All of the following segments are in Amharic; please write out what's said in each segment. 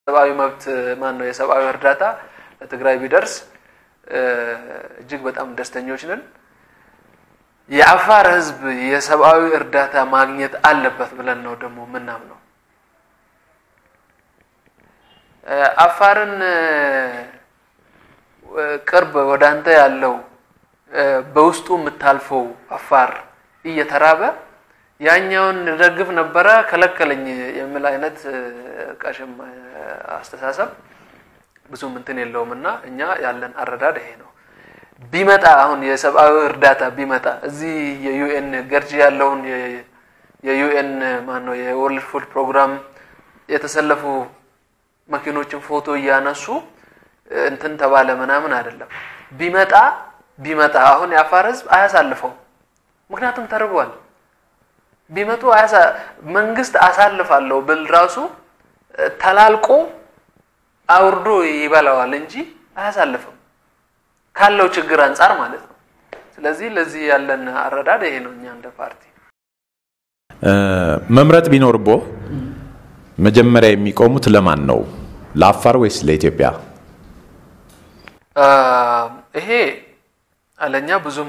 ሰብአዊ መብት ማን ነው የሰብአዊ እርዳታ ለትግራይ ቢደርስ እጅግ በጣም ደስተኞች ነን። የአፋር ህዝብ የሰብአዊ እርዳታ ማግኘት አለበት ብለን ነው ደግሞ ምናምነው። አፋርን ቅርብ ወደ አንተ ያለው በውስጡ የምታልፈው አፋር እየተራበ ያኛውን ደግፍ ነበረ ከለከለኝ የሚል አይነት ቀሽም አስተሳሰብ ብዙም እንትን የለውም እና እኛ ያለን አረዳድ ይሄ ነው። ቢመጣ አሁን የሰብአዊ እርዳታ ቢመጣ እዚህ የዩኤን ገርጂ ያለውን የዩኤን ማን ነው የወርልድ ፉድ ፕሮግራም የተሰለፉ መኪኖችን ፎቶ እያነሱ እንትን ተባለ ምናምን አይደለም። ቢመጣ ቢመጣ አሁን የአፋር ህዝብ አያሳልፈው፣ ምክንያቱም ተርቧል። ቢመጡ መንግስት አሳልፋለሁ ብል ራሱ ተላልቆ አውርዶ ይበላዋል እንጂ አያሳልፍም ካለው ችግር አንጻር ማለት ነው። ስለዚህ ለዚህ ያለን አረዳድ ይሄ ነው። እኛ እንደ ፓርቲ መምረጥ ቢኖርቦ መጀመሪያ የሚቆሙት ለማን ነው? ለአፋር ወይስ ለኢትዮጵያ? ይሄ ለእኛ ብዙም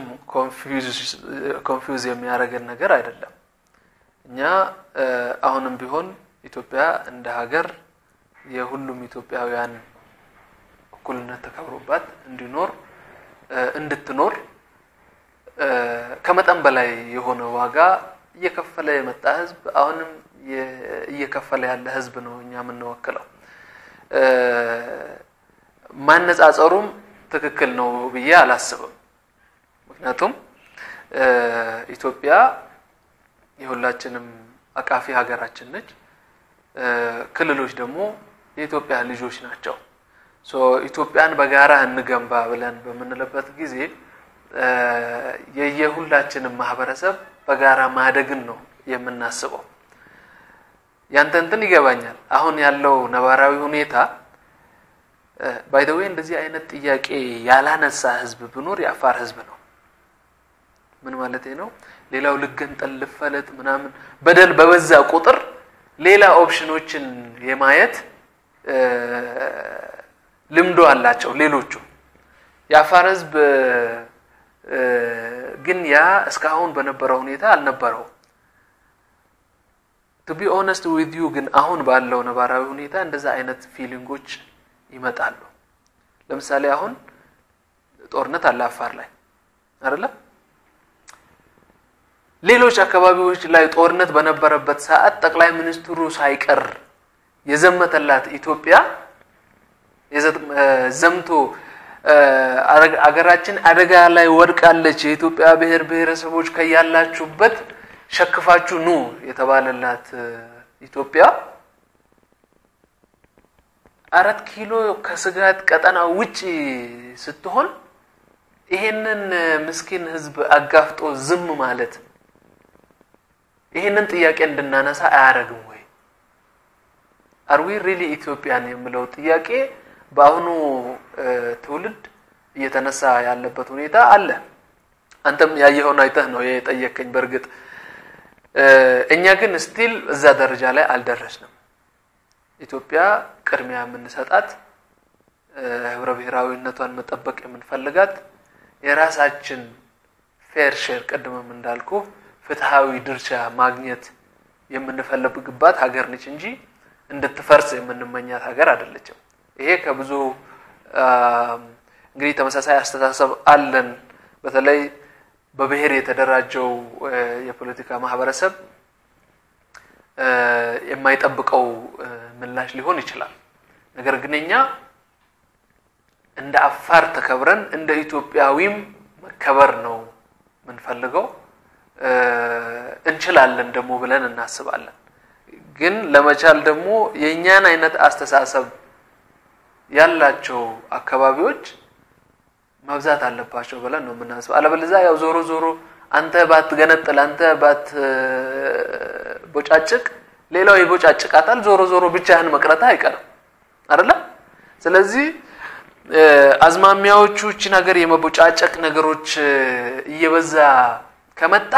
ኮንፊውዝ የሚያደርገን ነገር አይደለም። እኛ አሁንም ቢሆን ኢትዮጵያ እንደ ሀገር የሁሉም ኢትዮጵያውያን እኩልነት ተከብሮባት እንዲኖር እንድትኖር ከመጠን በላይ የሆነ ዋጋ እየከፈለ የመጣ ህዝብ አሁንም እየከፈለ ያለ ህዝብ ነው እኛ የምንወክለው። ማነጻጸሩም ትክክል ነው ብዬ አላስብም። ምክንያቱም ኢትዮጵያ የሁላችንም አቃፊ ሀገራችን ነች። ክልሎች ደግሞ የኢትዮጵያ ልጆች ናቸው። ኢትዮጵያን በጋራ እንገንባ ብለን በምንልበት ጊዜ የየሁላችንም ማህበረሰብ በጋራ ማደግን ነው የምናስበው። ያንተ እንትን ይገባኛል። አሁን ያለው ነባራዊ ሁኔታ ባይደዌ እንደዚህ አይነት ጥያቄ ያላነሳ ህዝብ ብኖር የአፋር ህዝብ ነው። ምን ማለት ነው? ሌላው ልገንጠል ልፈለጥ ምናምን በደል በበዛ ቁጥር ሌላ ኦፕሽኖችን የማየት ልምዶ አላቸው ሌሎቹ። የአፋር ህዝብ ግን ያ እስካሁን በነበረው ሁኔታ አልነበረው። ቱ ቢ ኦነስት ዊዝ ዩ ግን አሁን ባለው ነባራዊ ሁኔታ እንደዛ አይነት ፊሊንጎች ይመጣሉ። ለምሳሌ አሁን ጦርነት አለ አፋር ላይ አይደለም? ሌሎች አካባቢዎች ላይ ጦርነት በነበረበት ሰዓት ጠቅላይ ሚኒስትሩ ሳይቀር የዘመተላት ኢትዮጵያ ዘምቶ አገራችን አደጋ ላይ ወድቃለች፣ የኢትዮጵያ ብሔር ብሔረሰቦች ከያላችሁበት ሸክፋችሁ ኑ የተባለላት ኢትዮጵያ አራት ኪሎ ከስጋት ቀጠና ውጭ ስትሆን ይሄንን ምስኪን ህዝብ አጋፍጦ ዝም ማለት ይሄንን ጥያቄ እንድናነሳ አያደርግም ወይ? አርዊ ሪሊ ኢትዮጵያን የሚለው ጥያቄ በአሁኑ ትውልድ እየተነሳ ያለበት ሁኔታ አለ። አንተም ያየኸውን አይተህ ነው የጠየቀኝ። በእርግጥ እኛ ግን ስቲል እዛ ደረጃ ላይ አልደረስንም። ኢትዮጵያ ቅድሚያ የምንሰጣት ህብረ ብሔራዊነቷን መጠበቅ የምንፈልጋት የራሳችን ፌር ሼር ቅድምም እንዳልኩ ፍትሃዊ ድርሻ ማግኘት የምንፈልግባት ሀገር ነች እንጂ እንድትፈርስ የምንመኛት ሀገር አይደለችም። ይሄ ከብዙ እንግዲህ ተመሳሳይ አስተሳሰብ አለን። በተለይ በብሔር የተደራጀው የፖለቲካ ማህበረሰብ የማይጠብቀው ምላሽ ሊሆን ይችላል። ነገር ግን እኛ እንደ አፋር ተከብረን እንደ ኢትዮጵያዊም መከበር ነው የምንፈልገው። እንችላለን ደግሞ ብለን እናስባለን። ግን ለመቻል ደግሞ የእኛን አይነት አስተሳሰብ ያላቸው አካባቢዎች መብዛት አለባቸው ብለን ነው የምናስበው። አለበለዚያ ያው ዞሮ ዞሮ አንተ ባትገነጥል፣ አንተ ባትቦጫጭቅ ሌላው ይቦጫጭቃታል። ዞሮ ዞሮ ብቻህን መቅረት አይቀርም አይደለም። ስለዚህ አዝማሚያዎቹ እችን ሀገር የመቦጫጨቅ ነገሮች እየበዛ ከመጣ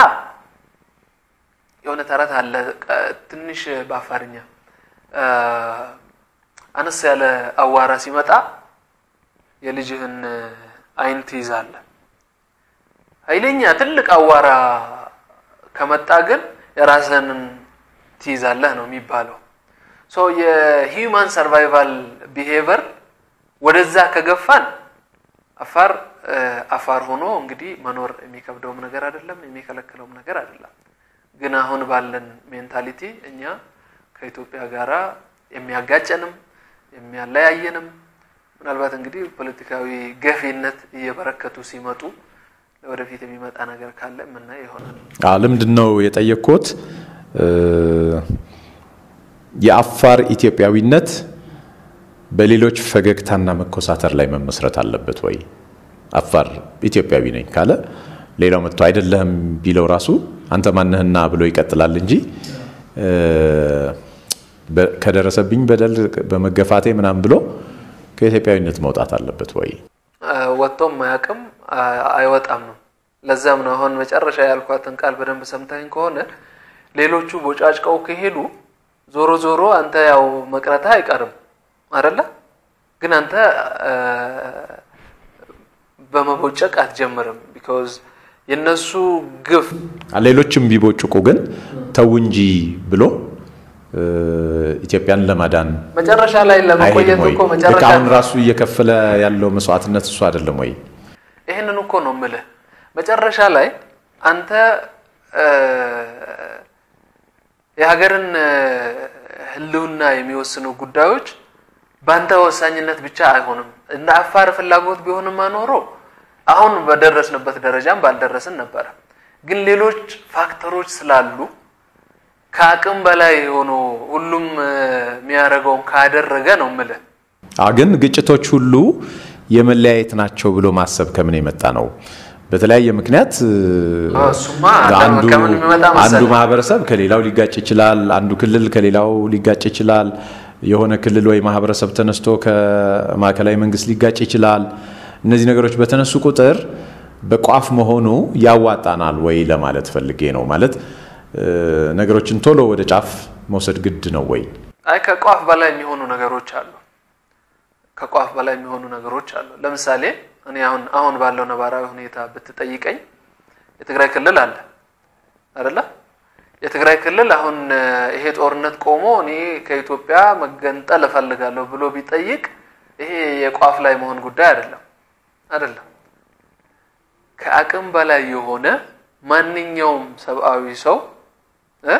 የሆነ ተረት አለ ትንሽ በአፋርኛ አነስ ያለ አዋራ ሲመጣ የልጅህን አይን ትይዛለህ። ኃይለኛ ትልቅ አዋራ ከመጣ ግን የራስህን ትይዛለህ ነው የሚባለው። ሶ የሂውማን ሰርቫይቫል ቢሄቨር ወደዛ ከገፋን አፋር አፋር ሆኖ እንግዲህ መኖር የሚከብደውም ነገር አይደለም፣ የሚከለክለውም ነገር አይደለም። ግን አሁን ባለን ሜንታሊቲ እኛ ከኢትዮጵያ ጋራ የሚያጋጨንም የሚያለያየንም ምናልባት እንግዲህ ፖለቲካዊ ገፊነት እየበረከቱ ሲመጡ ወደፊት የሚመጣ ነገር ካለ የምናየው ይሆናል። ለምንድን ነው የጠየቅኩት? የአፋር ኢትዮጵያዊነት በሌሎች ፈገግታና መኮሳተር ላይ መመስረት አለበት ወይ? አፋር ኢትዮጵያዊ ነኝ ካለ ሌላው መጥቶ አይደለህም ቢለው ራሱ አንተ ማነህና ብሎ ይቀጥላል እንጂ ከደረሰብኝ በደል በመገፋቴ ምናምን ብሎ ከኢትዮጵያዊነት መውጣት አለበት ወይ? ወጥቶም አያውቅም አይወጣም ነው። ለዛም ነው አሁን መጨረሻ ያልኳትን ቃል በደንብ ሰምታኝ ከሆነ ሌሎቹ ቦጫጭቀው ከሄዱ ዞሮ ዞሮ አንተ ያው መቅረትህ አይቀርም አይደለ? ግን አንተ በመቦጨቅ አትጀምርም። ቢኮዝ የነሱ ግፍ ሌሎችም ቢቦጭቁ ግን ተው እንጂ ብሎ ኢትዮጵያን ለማዳን መጨረሻ ላይ ለመቆየት እኮ መጨረሻ አሁን ራሱ እየከፈለ ያለው መስዋዕትነት እሱ አይደለም ወይ? ይህንን እኮ ነው የምልህ። መጨረሻ ላይ አንተ የሀገርን ሕልውና የሚወስኑ ጉዳዮች በአንተ ወሳኝነት ብቻ አይሆንም። እንደ አፋር ፍላጎት ቢሆንማ ኖሮ አሁን በደረስንበት ደረጃም ባልደረስን ነበረ። ግን ሌሎች ፋክተሮች ስላሉ ከአቅም በላይ ሆኖ ሁሉም የሚያደርገውን ካደረገ ነው የምልህ። ግን ግጭቶች ሁሉ የመለያየት ናቸው ብሎ ማሰብ ከምን የመጣ ነው? በተለያየ ምክንያት እሱማ ከምን የሚመጣ አንዱ መሰለህ? ማህበረሰብ ከሌላው ሊጋጭ ይችላል። አንዱ ክልል ከሌላው ሊጋጭ ይችላል። የሆነ ክልል ወይ ማህበረሰብ ተነስቶ ከማዕከላዊ መንግስት ሊጋጭ ይችላል። እነዚህ ነገሮች በተነሱ ቁጥር በቋፍ መሆኑ ያዋጣናል ወይ ለማለት ፈልጌ ነው። ማለት ነገሮችን ቶሎ ወደ ጫፍ መውሰድ ግድ ነው ወይ? አይ ከቋፍ በላይ የሚሆኑ ነገሮች አሉ። ከቋፍ በላይ የሚሆኑ ነገሮች አሉ። ለምሳሌ እኔ አሁን አሁን ባለው ነባራዊ ሁኔታ ብትጠይቀኝ የትግራይ ክልል አለ አይደለ? የትግራይ ክልል አሁን ይሄ ጦርነት ቆሞ እኔ ከኢትዮጵያ መገንጠል እፈልጋለሁ ብሎ ቢጠይቅ ይሄ የቋፍ ላይ መሆን ጉዳይ አይደለም አይደለም። ከአቅም በላይ የሆነ ማንኛውም ሰብአዊ ሰው እ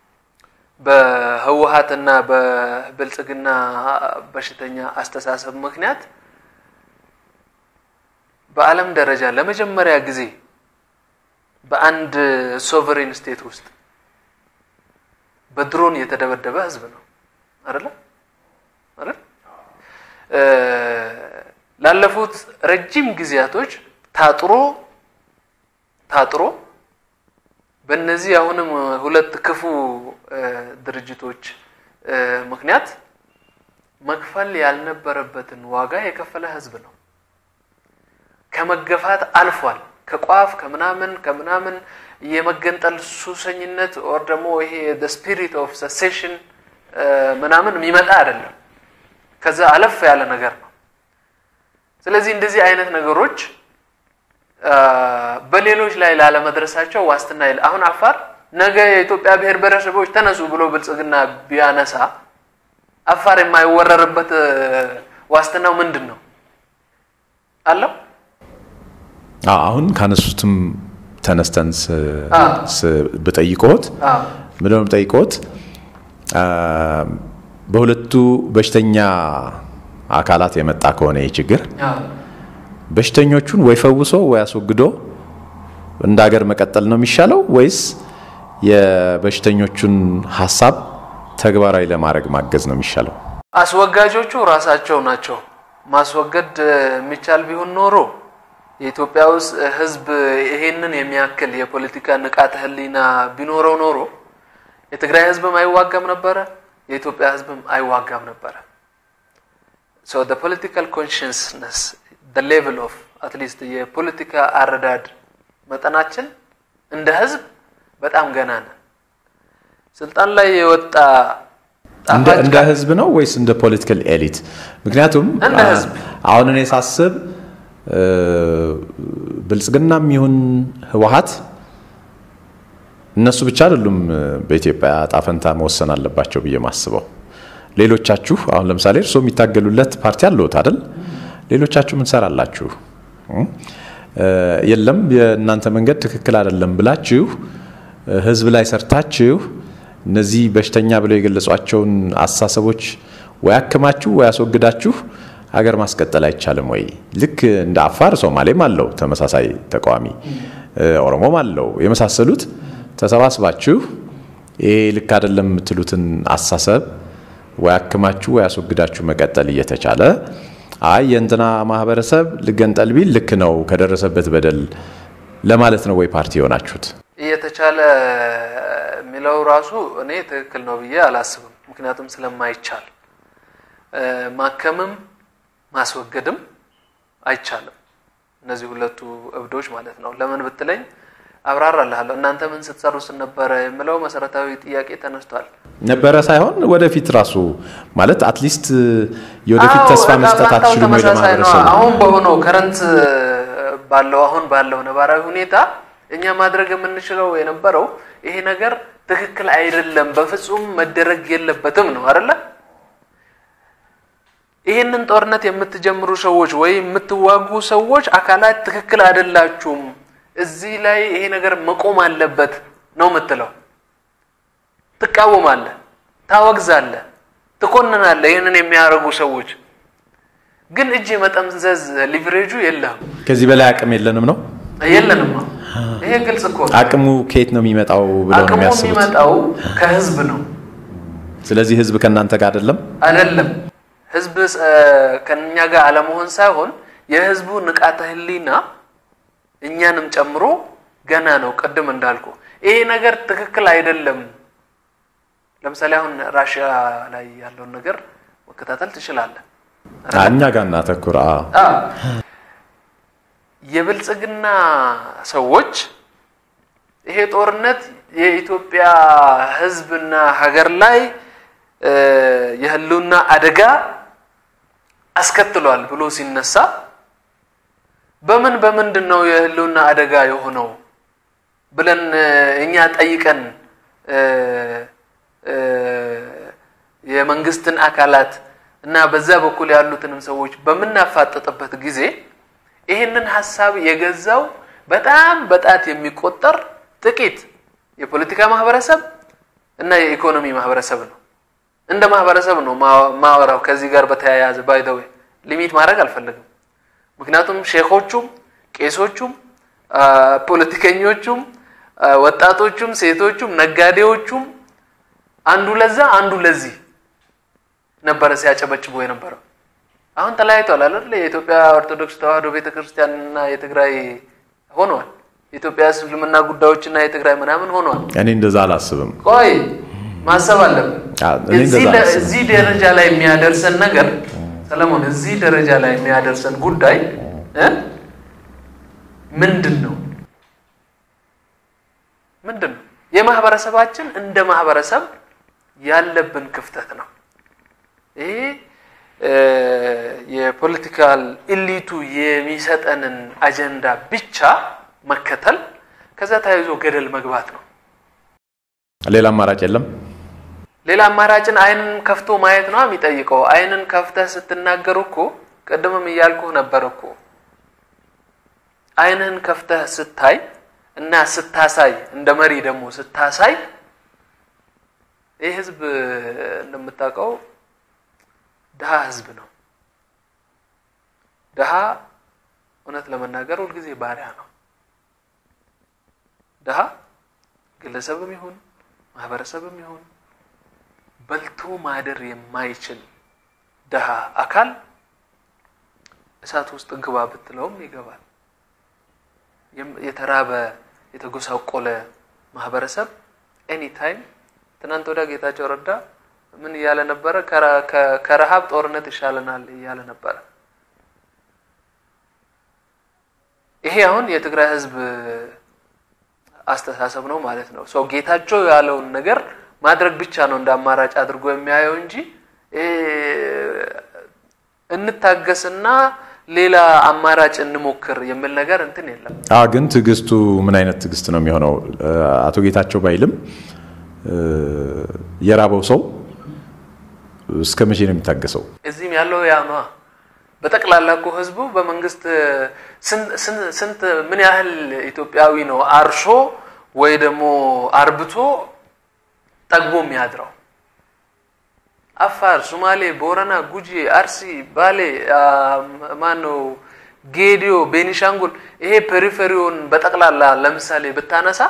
በህወሀትና በብልጽግና በሽተኛ አስተሳሰብ ምክንያት በዓለም ደረጃ ለመጀመሪያ ጊዜ በአንድ ሶቨሬን ስቴት ውስጥ በድሮን የተደበደበ ህዝብ ነው አይደለ? አይደል? ላለፉት ረጅም ጊዜያቶች ታጥሮ ታጥሮ በእነዚህ አሁንም ሁለት ክፉ ድርጅቶች ምክንያት መክፈል ያልነበረበትን ዋጋ የከፈለ ህዝብ ነው። ከመገፋት አልፏል። ከቋፍ ከምናምን ከምናምን የመገንጠል ሱሰኝነት ኦር ደግሞ ይሄ ስፒሪት ኦፍ ሰሴሽን ምናምን የሚመጣ አይደለም። ከዛ አለፍ ያለ ነገር ነው። ስለዚህ እንደዚህ አይነት ነገሮች በሌሎች ላይ ላለመድረሳቸው ዋስትና የለ። አሁን አፋር ነገ የኢትዮጵያ ብሔር ብሔረሰቦች ተነሱ ብሎ ብልጽግና ቢያነሳ አፋር የማይወረርበት ዋስትናው ምንድን ነው አለው? አሁን ካነሱትም ተነስተን ብጠይቆት ምንድነው ብጠይቆት በሁለቱ በሽተኛ አካላት የመጣ ከሆነ ይህ ችግር በሽተኞቹን ወይ ፈውሶ ወይ አስወግዶ እንደ ሀገር መቀጠል ነው የሚሻለው ወይስ የበሽተኞቹን ሀሳብ ተግባራዊ ለማድረግ ማገዝ ነው የሚሻለው? አስወጋጆቹ ራሳቸው ናቸው። ማስወገድ የሚቻል ቢሆን ኖሮ የኢትዮጵያ ውስጥ ሕዝብ ይሄንን የሚያክል የፖለቲካ ንቃተ ሕሊና ቢኖረው ኖሮ የትግራይ ሕዝብም አይዋጋም ነበረ፣ የኢትዮጵያ ሕዝብም አይዋጋም ነበረ። ሶ the political consciousness the level of at least የፖለቲካ አረዳድ መጠናችን እንደ ሕዝብ በጣም ገና ነን። ስልጣን ላይ የወጣ እንደ ህዝብ ነው ወይስ እንደ ፖለቲካል ኤሊት? ምክንያቱም እንደ ህዝብ አሁን እኔ ሳስብ ብልጽግናም ይሁን ህወሀት እነሱ ብቻ አይደሉም በኢትዮጵያ ዕጣ ፈንታ መወሰን አለባቸው ብዬ ማስበው። ሌሎቻችሁ አሁን ለምሳሌ እርስዎ የሚታገሉለት ፓርቲ አለዎት አይደል? ሌሎቻችሁ ምን ትሰራላችሁ? የለም የእናንተ መንገድ ትክክል አይደለም ብላችሁ ህዝብ ላይ ሰርታችሁ እነዚህ በሽተኛ ብለው የገለጿቸውን አስተሳሰቦች ወይ አክማችሁ ወይ አስወግዳችሁ ሀገር ማስቀጠል አይቻልም ወይ? ልክ እንደ አፋር ሶማሌም አለው ተመሳሳይ ተቃዋሚ፣ ኦሮሞም አለው የመሳሰሉት ተሰባስባችሁ ይሄ ልክ አይደለም የምትሉትን አስተሳሰብ ወይ አክማችሁ ወይ አስወግዳችሁ መቀጠል እየተቻለ አይ የእንትና ማህበረሰብ ልገንጠል ቢል ልክ ነው ከደረሰበት በደል ለማለት ነው ወይ ፓርቲ የሆናችሁት? እየተቻለ የሚለው ራሱ እኔ ትክክል ነው ብዬ አላስብም። ምክንያቱም ስለማይቻል ማከምም ማስወገድም አይቻልም። እነዚህ ሁለቱ እብዶች ማለት ነው። ለምን ብትለኝ አብራራልሃለሁ። እናንተ ምን ስትሰሩ ስነበረ የምለው መሰረታዊ ጥያቄ ተነስቷል። ነበረ ሳይሆን ወደፊት ራሱ ማለት አትሊስት የወደፊት ተስፋ መስጠት አትችሉም ወይ ለማህበረሰቡ? አሁን በሆነው ከረንት ባለው አሁን ባለው ነባራዊ ሁኔታ እኛ ማድረግ የምንችለው የነበረው ይሄ ነገር ትክክል አይደለም፣ በፍጹም መደረግ የለበትም ነው አይደለ? ይህንን ጦርነት የምትጀምሩ ሰዎች ወይ የምትዋጉ ሰዎች አካላት ትክክል አይደላችሁም፣ እዚህ ላይ ይሄ ነገር መቆም አለበት ነው የምትለው። ትቃወማለህ፣ ታወግዛለህ፣ ትኮንናለህ ይህንን የሚያደርጉ ሰዎች ግን እጅ የመጠምዘዝ ሊቨሬጁ የለህም። ከዚህ በላይ አቅም የለንም ነው የለንም። ይሄ ግልጽ እኮ ነው። አቅሙ ከየት ነው የሚመጣው ብለው ነው አቅሙ የሚያስቡት? የሚመጣው ከህዝብ ነው ስለዚህ ህዝብ ከእናንተ ጋር አይደለም። አይደለም። ህዝብ ከኛ ጋር አለመሆን ሳይሆን የህዝቡ ንቃተ ህሊና እኛንም ጨምሮ ገና ነው። ቅድም እንዳልኩ ይሄ ነገር ትክክል አይደለም። ለምሳሌ አሁን ራሽያ ላይ ያለውን ነገር መከታተል ትችላለህ። እኛ ጋር እናተኩር። አዎ። አዎ። የብልጽግና ሰዎች ይሄ ጦርነት የኢትዮጵያ ህዝብና ሀገር ላይ የህልውና አደጋ አስከትሏል ብሎ ሲነሳ በምን በምንድን ነው የህልውና አደጋ የሆነው ብለን እኛ ጠይቀን የመንግስትን አካላት እና በዛ በኩል ያሉትንም ሰዎች በምናፋጥጥበት ጊዜ ይህንን ሀሳብ የገዛው በጣም በጣት የሚቆጠር ጥቂት የፖለቲካ ማህበረሰብ እና የኢኮኖሚ ማህበረሰብ ነው። እንደ ማህበረሰብ ነው ማወራው። ከዚህ ጋር በተያያዘ ባይደዌ ሊሚት ማድረግ አልፈልግም። ምክንያቱም ሼኮቹም፣ ቄሶቹም፣ ፖለቲከኞቹም፣ ወጣቶቹም፣ ሴቶቹም፣ ነጋዴዎቹም አንዱ ለዛ አንዱ ለዚህ ነበረ ሲያጨበጭቦ የነበረው። አሁን ተለያይቷል አይደል? የኢትዮጵያ ኦርቶዶክስ ተዋሕዶ ቤተክርስቲያንና የትግራይ ሆነዋል። የኢትዮጵያ እስልምና ጉዳዮችና የትግራይ ምናምን ሆነዋል። እኔ እንደዛ አላስብም። ቆይ ማሰብ አለብን። እኔ እንደዛ አላስብም። እዚህ ደረጃ ላይ የሚያደርሰን ነገር ሰለሞን፣ እዚህ ደረጃ ላይ የሚያደርሰን ጉዳይ እ ምንድን ነው ምንድን ነው? የማህበረሰባችን እንደ ማህበረሰብ ያለብን ክፍተት ነው። ይሄ የፖለቲካል ኢሊቱ የሚሰጠንን አጀንዳ ብቻ መከተል ከዛ ተያይዞ ገደል መግባት ነው። ሌላ አማራጭ የለም። ሌላ አማራጭን አይንን ከፍቶ ማየት ነው የሚጠይቀው። አይንን ከፍተህ ስትናገር እኮ ቅድምም እያልኩህ ነበር እኮ አይንህን ከፍተህ ስታይ እና ስታሳይ እንደ መሪ ደግሞ ስታሳይ ይህ ህዝብ እንደምታውቀው ድሃ ህዝብ ነው። ድሃ እውነት ለመናገር ሁልጊዜ ባሪያ ነው። ድሃ ግለሰብም ይሁን ማህበረሰብም ይሁን በልቶ ማደር የማይችል ድሃ አካል እሳት ውስጥ ግባ ብትለውም ይገባል። የተራበ የተጎሳቆለ ማህበረሰብ ኤኒታይም ትናንት ወዲያ ጌታቸው ረዳ ምን እያለ ነበረ? ከረሃብ ጦርነት ይሻለናል እያለ ነበረ። ይሄ አሁን የትግራይ ህዝብ አስተሳሰብ ነው ማለት ነው። ሰው ጌታቸው ያለውን ነገር ማድረግ ብቻ ነው እንደ አማራጭ አድርጎ የሚያየው እንጂ እንታገስና ሌላ አማራጭ እንሞክር የሚል ነገር እንትን የለም። አ ግን ትዕግስቱ ምን አይነት ትዕግስት ነው የሚሆነው? አቶ ጌታቸው ባይልም የራበው ሰው እስከ መቼ ነው የሚታገሰው? እዚህም ያለው ያ ነዋ። በጠቅላላ እኮ ህዝቡ በመንግስት ስንት ምን ያህል ኢትዮጵያዊ ነው አርሶ ወይ ደግሞ አርብቶ ጠግቦ የሚያድረው? አፋር፣ ሶማሌ፣ ቦረና፣ ጉጂ፣ አርሲ፣ ባሌ፣ ማነው ጌዲዮ፣ ቤኒሻንጉል ይሄ ፔሪፌሪውን በጠቅላላ ለምሳሌ ብታነሳ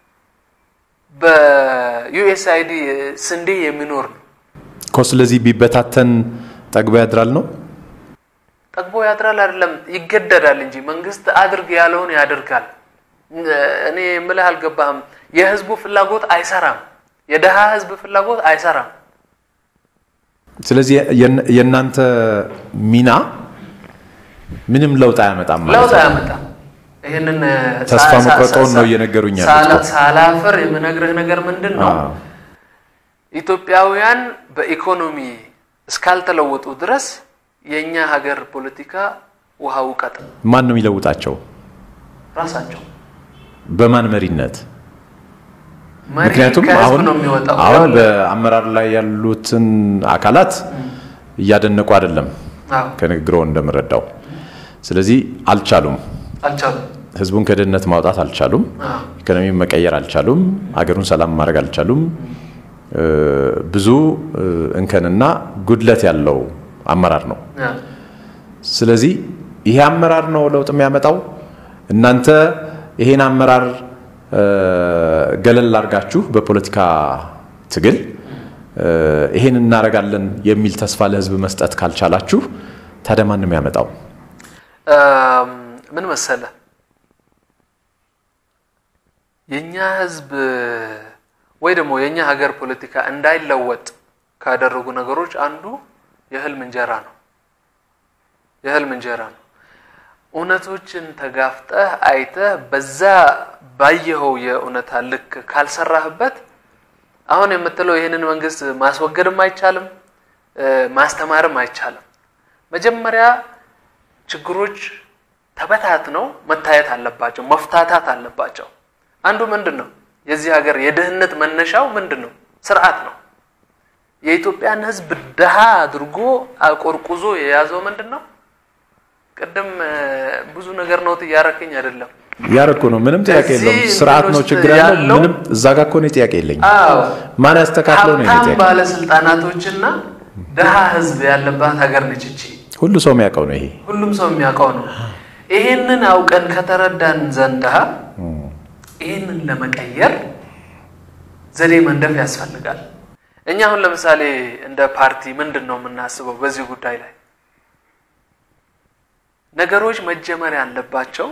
በዩኤስአይዲ ስንዴ የሚኖር ነው እኮ። ስለዚህ ቢበታተን ጠግቦ ያድራል ነው ጠግቦ ያድራል አይደለም፣ ይገደዳል እንጂ መንግስት አድርግ ያለውን ያደርጋል። እኔ የምልህ አልገባህም። የህዝቡ ፍላጎት አይሰራም። የደሃ ህዝብ ፍላጎት አይሰራም። ስለዚህ የእናንተ ሚና ምንም ለውጥ አያመጣም ማለት ለውጥ ነው። አያመጣም። ይህንን ተስፋ መቁረጠውን ነው እየነገሩኝ ያሉት። ሳላፍር የምነግርህ ነገር ምንድን ነው? ኢትዮጵያውያን በኢኮኖሚ እስካልተለወጡ ድረስ የእኛ ሀገር ፖለቲካ ውሃ ውቀጥ ማን ነው የሚለውጣቸው? ራሳቸው በማን መሪነት? መሪ ምክንያቱም ከህዝብ አሁን ነው የሚወጣው። አሁን ይኸውልህ፣ በአመራር ላይ ያሉትን አካላት እያደነቁ አይደለም አዎ፣ ከንግግሮ እንደምረዳው። ስለዚህ አልቻሉም፣ አልቻሉም። ህዝቡን ከድህነት ማውጣት አልቻሉም፣ አዎ፣ ኢኮኖሚ መቀየር አልቻሉም፣ አገሩን ሰላም ማድረግ አልቻሉም። እ፣ ብዙ እ፣ እንከንና ጉድለት ያለው አመራር ነው። አዎ። ስለዚህ ይሄ አመራር ነው ለውጥ የሚያመጣው። እናንተ ይሄን አመራር እ፣ ገለል አድርጋችሁ በፖለቲካ ትግል እ፣ ይሄን እናደርጋለን የሚል ተስፋ ለህዝብ መስጠት ካልቻላችሁ ታዲያ ማን ነው የሚያመጣው? እም፣ ምን መሰለ የኛ ህዝብ ወይ ደግሞ የኛ ሀገር ፖለቲካ እንዳይለወጥ ካደረጉ ነገሮች አንዱ የህልም እንጀራ ነው። የህልም እንጀራ ነው። እውነቶችን ተጋፍጠህ አይተህ በዛ ባየኸው የእውነታ ልክ ካልሰራህበት አሁን የምትለው ይህንን መንግስት ማስወገድም አይቻልም፣ እ፣ ማስተማርም አይቻልም። መጀመሪያ ችግሮች ተበታትነው መታየት አለባቸው፣ መፍታታት አለባቸው። አንዱ ምንድን ነው? የዚህ ሀገር የድህነት መነሻው ምንድን ነው? ስርዓት ነው። የኢትዮጵያን ህዝብ ድሃ አድርጎ አቆርቁዞ የያዘው ምንድን ነው? ቅድም እ፣ ብዙ ነገር ነው እያረከኝ አይደለም። ያረኩ ነው። ምንም ጥያቄ እዚህ የለውም። ስርዓት ነው ውስጥ ችግር ያለው። ያለው- ምንም እዛ ጋር እኮ እኔ ጥያቄ የለኝም። አዎ ማን ያስተካክለው ነው የኔ ሀብታም ጥያቄ። ባለስልጣናቶችና ድሃ ህዝብ ያለባት ሀገር ነች እቺ። ሁሉ ሰው የሚያውቀው ነው ይሄ። ሁሉም ሰው የሚያውቀው ነው። ይሄንን አውቀን ከተረዳን ዘንዳ ይህንን ለመቀየር ዘዴ መንደፍ ያስፈልጋል። እኛ አሁን ለምሳሌ እንደ ፓርቲ ምንድን ነው የምናስበው በዚህ ጉዳይ ላይ ነገሮች መጀመር ያለባቸው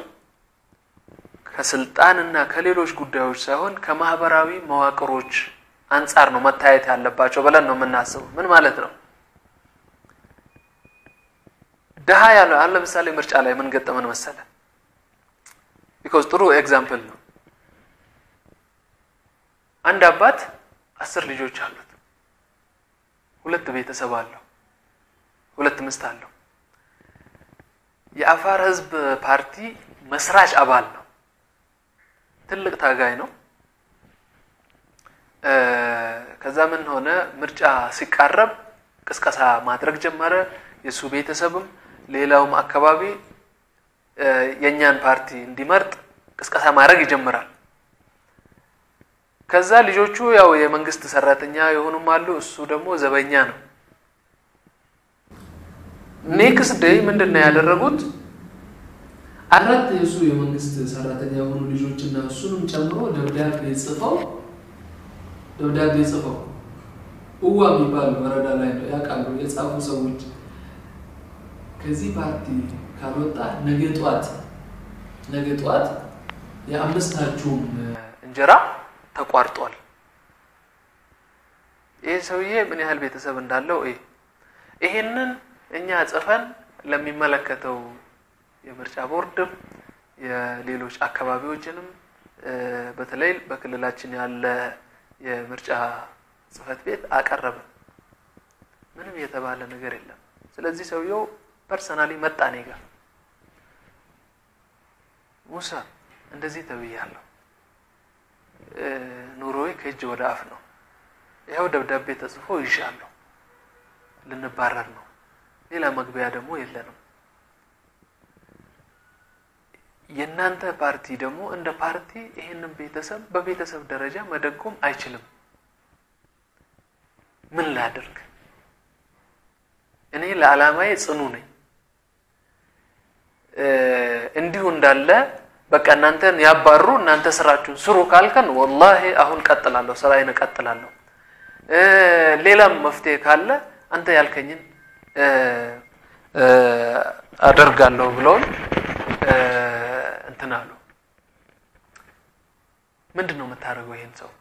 ከስልጣንና ከሌሎች ጉዳዮች ሳይሆን ከማህበራዊ መዋቅሮች አንጻር ነው መታየት ያለባቸው ብለን ነው የምናስበው። ምን ማለት ነው? ድሃ ያለ አሁን ለምሳሌ ምርጫ ላይ ምን ገጠመን መሰለ? ቢኮዝ ጥሩ ኤግዛምፕል ነው። አንድ አባት አስር ልጆች አሉት። ሁለት ቤተሰብ አለው። ሁለት ሚስት አለው። የአፋር ህዝብ ፓርቲ መስራች አባል ነው። ትልቅ ታጋይ ነው። እ፣ ከዛ ምን ሆነ? ምርጫ ሲቃረብ ቅስቀሳ ማድረግ ጀመረ። የእሱ ቤተሰብም ሌላውም አካባቢ እ፣ የእኛን ፓርቲ እንዲመርጥ ቅስቀሳ ማድረግ ይጀምራል። ከዛ ልጆቹ ያው የመንግስት ሰራተኛ የሆኑም አሉ። እሱ ደግሞ ዘበኛ ነው። ኔክስት ዴይ ምንድን ነው ያደረጉት? አራት የእሱ የመንግስት ሰራተኛ የሆኑ ልጆችና እሱንም ጨምሮ ደብዳቤ ጽፈው ደብዳቤ ጽፈው እዋ የሚባል ወረዳ ላይ ነው ያውቃሉ የጻፉ ሰዎች ከዚህ ፓርቲ ካልወጣ ነገ ጧት ነገ ጧት የአምስታችሁም እንጀራ ተቋርጧል። ይህ ሰውዬ ምን ያህል ቤተሰብ እንዳለው ይህ ይሄንን እኛ ጽፈን ለሚመለከተው የምርጫ ቦርድም የሌሎች አካባቢዎችንም እ፣ በተለይ በክልላችን ያለ የምርጫ ጽህፈት ቤት አቀረበ። ምንም የተባለ ነገር የለም። ስለዚህ ሰውየው ፐርሰናሊ መጣ እኔ ጋር ሙሳ እንደዚህ ተብያለሁ፣ ኑሮዬ ከእጅ ወደ አፍ ነው። ይኸው ደብዳቤ ተጽፎ ይሻለሁ፣ ልንባረር ነው። ሌላ መግቢያ ደግሞ የለንም። የእናንተ ፓርቲ ደግሞ እንደ ፓርቲ ይህንን ቤተሰብ በቤተሰብ ደረጃ መደጎም አይችልም። ምን ላድርግ? እኔ ለዓላማዬ ጽኑ ነኝ። እንዲሁ እንዳለ በቃ እናንተን ያባሩ እናንተ ስራችሁን ስሩ ካልከን ወላሂ አሁን ቀጥላለሁ፣ ስራዬን እቀጥላለሁ። ሌላም መፍትሄ ካለ አንተ ያልከኝን አደርጋለሁ ብለውኝ እንትን አሉ። ምንድን ነው የምታደርገው? ይሄን ሰው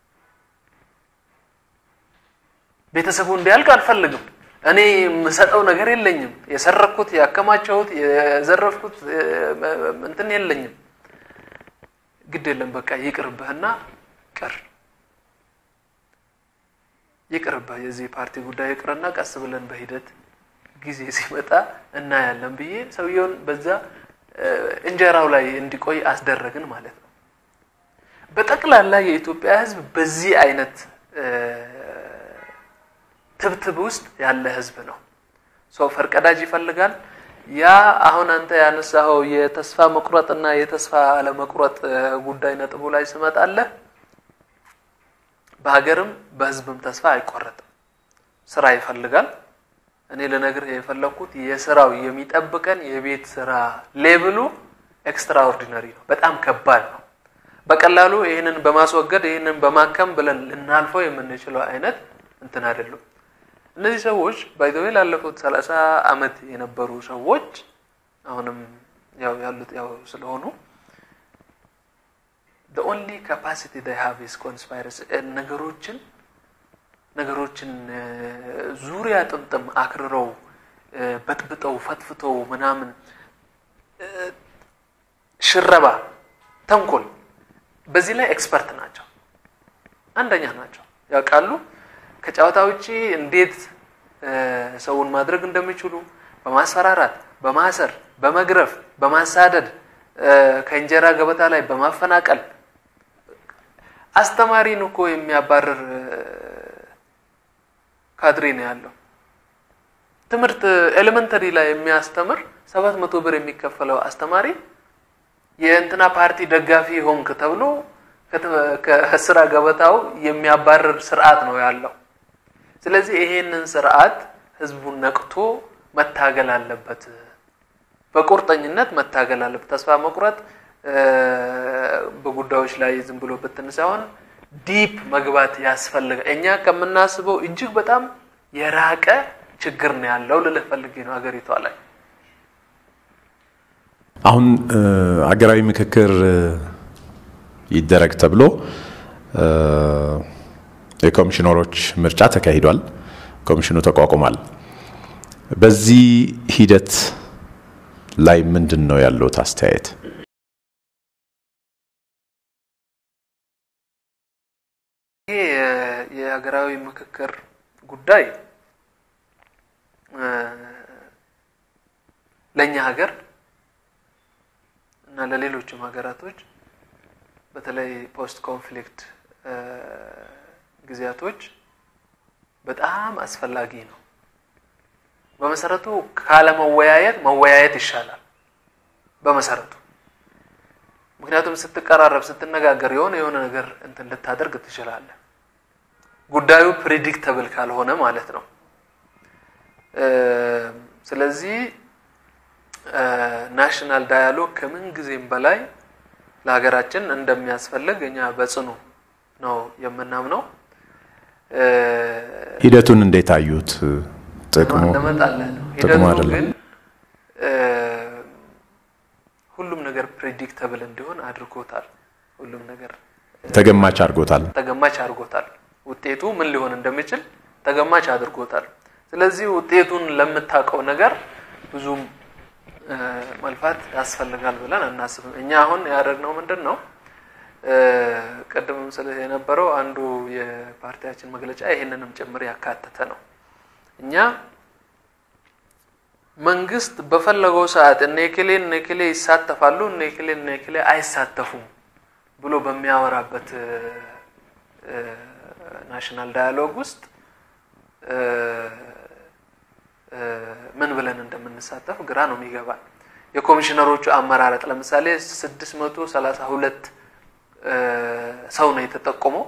ቤተሰቡ እንዲያልቅ አልፈልግም። እኔ የምሰጠው ነገር የለኝም። የሰረኩት፣ ያከማቸሁት፣ የዘረፍኩት እንትን የለኝም። ግድ የለም በቃ ይቅርብህና ቅር ይቅርብህ፣ የዚህ ፓርቲ ጉዳይ ይቅርና ቀስ ብለን በሂደት ጊዜ ሲመጣ እናያለን ብዬ ሰውየውን በዛ እንጀራው ላይ እንዲቆይ አስደረግን ማለት ነው። በጠቅላላ የኢትዮጵያ ሕዝብ በዚህ አይነት ትብትብ ውስጥ ያለ ሕዝብ ነው። ሰው ፈርቀዳጅ ይፈልጋል። ያ አሁን አንተ ያነሳኸው የተስፋ መቁረጥ እና የተስፋ አለመቁረጥ ጉዳይ ነጥቡ ላይ ስመጣለህ በሀገርም በሕዝብም ተስፋ አይቆረጥም። ስራ ይፈልጋል። እኔ ልነግርህ የፈለግኩት የስራው የሚጠብቀን የቤት ስራ ሌብሉ ኤክስትራኦርዲነሪ ነው። በጣም ከባድ ነው። በቀላሉ ይህንን በማስወገድ ይህንን በማከም ብለን ልናልፈው የምንችለው አይነት እንትን አይደሉም። እነዚህ ሰዎች ባይዘዌ ላለፉት ሰላሳ አመት የነበሩ ሰዎች አሁንም ያው ያሉት ያው ስለሆኑ the only capacity they have is conspiracy ነገሮችን ነገሮችን ዙሪያ ጥምጥም አክርረው በጥብጠው ፈትፍተው ምናምን ሽረባ፣ ተንኮል በዚህ ላይ ኤክስፐርት ናቸው። አንደኛ ናቸው። ያውቃሉ ከጨዋታ ውጪ እንዴት ሰውን ማድረግ እንደሚችሉ በማስፈራራት፣ በማሰር፣ በመግረፍ፣ በማሳደድ ከእንጀራ ገበታ ላይ በማፈናቀል አስተማሪን እኮ የሚያባርር ካድሬ ነው ያለው። ትምህርት ኤሌመንተሪ ላይ የሚያስተምር ሰባት መቶ ብር የሚከፈለው አስተማሪ የእንትና ፓርቲ ደጋፊ ሆንክ ተብሎ ከስራ ገበታው የሚያባርር ስርዓት ነው ያለው። ስለዚህ ይሄንን ስርዓት ህዝቡን ነቅቶ መታገል አለበት፣ በቁርጠኝነት መታገል አለበት። ተስፋ መቁረጥ በጉዳዮች ላይ ዝም ብሎ ብትን ሳይሆን ዲፕ መግባት ያስፈልጋል። እኛ ከምናስበው እጅግ በጣም የራቀ ችግር ነው ያለው ልልህ ፈልጌ ነው ሀገሪቷ ላይ። አሁን አገራዊ ምክክር ይደረግ ተብሎ የኮሚሽነሮች ምርጫ ተካሂዷል። ኮሚሽኑ ተቋቁሟል። በዚህ ሂደት ላይ ምንድን ነው ያለዎት አስተያየት? ይሄ የሀገራዊ ምክክር ጉዳይ ለእኛ ሀገር እና ለሌሎችም ሀገራቶች በተለይ ፖስት ኮንፍሊክት ጊዜያቶች በጣም አስፈላጊ ነው። በመሰረቱ ካለመወያየት መወያየት ይሻላል። በመሰረቱ ምክንያቱም ስትቀራረብ፣ ስትነጋገር የሆነ የሆነ ነገር እንትን ልታደርግ ትችላለህ። ጉዳዩ ፕሪዲክተብል ካልሆነ ማለት ነው። ስለዚህ ናሽናል ዳያሎግ ከምን ጊዜም በላይ ለሀገራችን እንደሚያስፈልግ እኛ በጽኑ ነው የምናምነው። ሂደቱን እንዴት አዩት? ጥቅሙ እንመጣለን ነው ጥቅሙ ሂደቱ አይደለም። ግን ሁሉም ነገር ፕሬዲክተብል እንዲሆን አድርጎታል። ሁሉም ነገር ተገማች አድርጎታል። ተገማች አድርጎታል። ውጤቱ ምን ሊሆን እንደሚችል ተገማች አድርጎታል። ስለዚህ ውጤቱን ለምታውቀው ነገር ብዙም መልፋት ያስፈልጋል ብለን አናስብም። እኛ አሁን ያደረግነው ምንድን ነው? ቅድምም ስለ የነበረው አንዱ የፓርቲያችን መግለጫ ይህንንም ጭምር ያካተተ ነው። እኛ መንግስት በፈለገው ሰዓት እነ እከሌ እነ እከሌ ይሳተፋሉ እነ እከሌ እነ እከሌ አይሳተፉም ብሎ በሚያወራበት ናሽናል ዳያሎግ ውስጥ ምን ብለን እንደምንሳተፍ ግራ ነው የሚገባል። የኮሚሽነሮቹ አመራረጥ ለምሳሌ ስድስት መቶ ሰላሳ ሁለት ሰው ነው የተጠቆመው።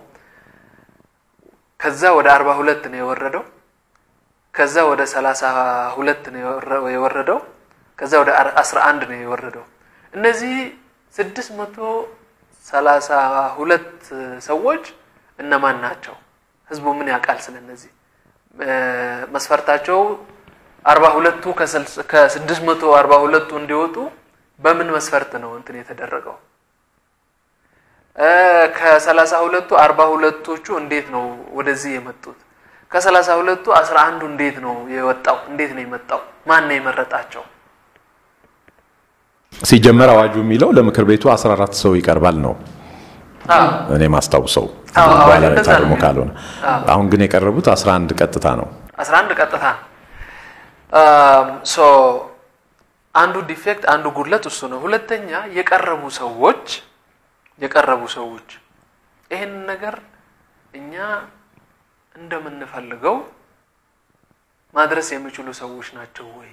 ከዛ ወደ አርባ ሁለት ነው የወረደው። ከዛ ወደ ሰላሳ ሁለት ነው የወረደው። ከዛ ወደ አስራ አንድ ነው የወረደው። እነዚህ ስድስት መቶ ሰላሳ ሁለት ሰዎች እነማን ናቸው? ህዝቡ ምን ያውቃል? ስለነዚህ መስፈርታቸው አርባ ሁለቱ ከስድስት መቶ አርባ ሁለቱ እንዲወጡ በምን መስፈርት ነው እንትን የተደረገው? ከሰላሳ ሁለቱ አርባ ሁለቶቹ እንዴት ነው ወደዚህ የመጡት? ከሰላሳ ሁለቱ አስራ አንዱ እንዴት ነው የወጣው? እንዴት ነው የመጣው? ማን ነው የመረጣቸው? ሲጀመር አዋጁ የሚለው ለምክር ቤቱ 14 ሰው ይቀርባል ነው እኔ ማስታውሰው ታርሞ ካልሆነ። አሁን ግን የቀረቡት 11 ቀጥታ ነው። 11 ቀጥታ ሶ አንዱ ዲፌክት አንዱ ጉድለት እሱ ነው። ሁለተኛ የቀረቡ ሰዎች የቀረቡ ሰዎች ይህን ነገር እኛ እንደምንፈልገው ማድረስ የሚችሉ ሰዎች ናቸው ወይ?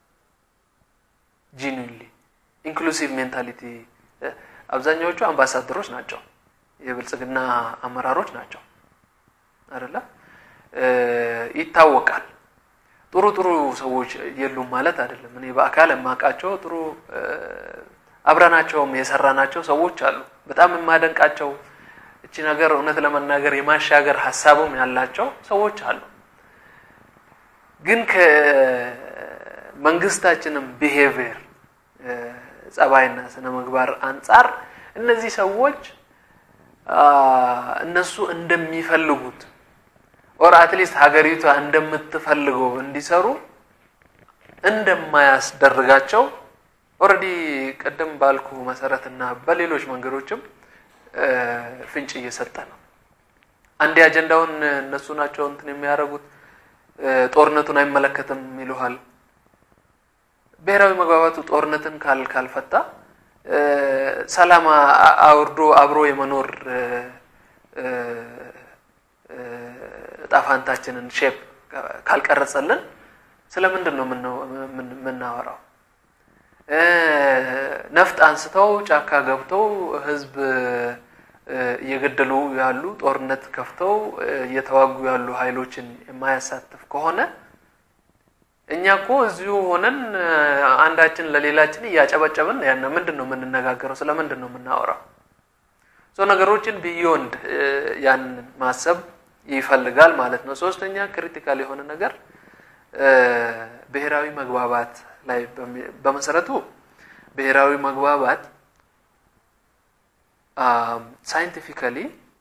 ጂኒንሊ ኢንክሉሲቭ ሜንታሊቲ አብዛኛዎቹ አምባሳደሮች ናቸው፣ የብልጽግና አመራሮች ናቸው አይደለ? ይታወቃል። ጥሩ ጥሩ ሰዎች የሉም ማለት አይደለም። እኔ በአካል የማውቃቸው ጥሩ አብረናቸውም የሰራናቸው ሰዎች አሉ። በጣም የማደንቃቸው እቺ ነገር እውነት ለመናገር የማሻገር ሀሳቡም ያላቸው ሰዎች አሉ። ግን ከመንግስታችንም ቢሄቪየር ጸባይና ስነ ምግባር አንጻር እነዚህ ሰዎች እነሱ እንደሚፈልጉት ኦር አትሊስት ሀገሪቷ እንደምትፈልገው እንዲሰሩ እንደማያስደርጋቸው ኦልሬዲ ቅድም ባልኩ መሰረትና በሌሎች መንገዶችም ፍንጭ እየሰጠ ነው። አንዴ አጀንዳውን እነሱ ናቸው እንትን የሚያደርጉት ጦርነቱን አይመለከትም ይሉሃል። ብሔራዊ መግባባቱ ጦርነትን ካል ካልፈታ ሰላም አውርዶ አብሮ የመኖር እጣፋንታችንን ሼፕ ካልቀረጸልን ስለምንድን ነው የምናወራው? ነፍጥ አንስተው ጫካ ገብተው ህዝብ እየገደሉ ያሉ ጦርነት ከፍተው እየተዋጉ ያሉ ኃይሎችን የማያሳትፍ ከሆነ እኛ እኮ እዚሁ ሆነን አንዳችን ለሌላችን እያጨበጨብን ያን ምንድን ነው የምንነጋገረው? ስለ ምንድን ነው የምናወራው? ነገሮችን ቢዮንድ ያንን ማሰብ ይፈልጋል ማለት ነው። ሶስተኛ ክሪቲካል የሆነ ነገር ብሔራዊ መግባባት ላይ በመሰረቱ ብሔራዊ መግባባት ሳይንቲፊካሊ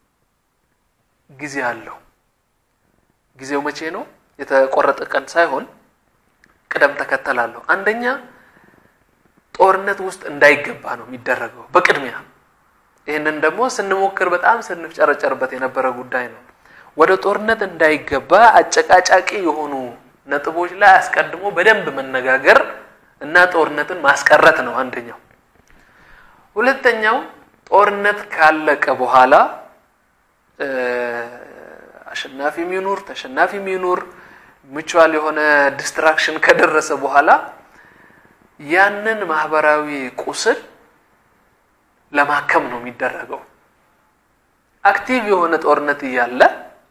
ጊዜ አለው። ጊዜው መቼ ነው? የተቆረጠ ቀን ሳይሆን ቅደም ተከተል አለው። አንደኛ ጦርነት ውስጥ እንዳይገባ ነው የሚደረገው በቅድሚያ። ይህንን ደግሞ ስንሞክር በጣም ስንፍጨረጨርበት የነበረ ጉዳይ ነው። ወደ ጦርነት እንዳይገባ አጨቃጫቂ የሆኑ ነጥቦች ላይ አስቀድሞ በደንብ መነጋገር እና ጦርነትን ማስቀረት ነው አንደኛው። ሁለተኛው ጦርነት ካለቀ በኋላ አሸናፊም ይኑር ተሸናፊም ይኑር ምቹዋል የሆነ ዲስትራክሽን ከደረሰ በኋላ ያንን ማህበራዊ ቁስል ለማከም ነው የሚደረገው። አክቲቭ የሆነ ጦርነት እያለ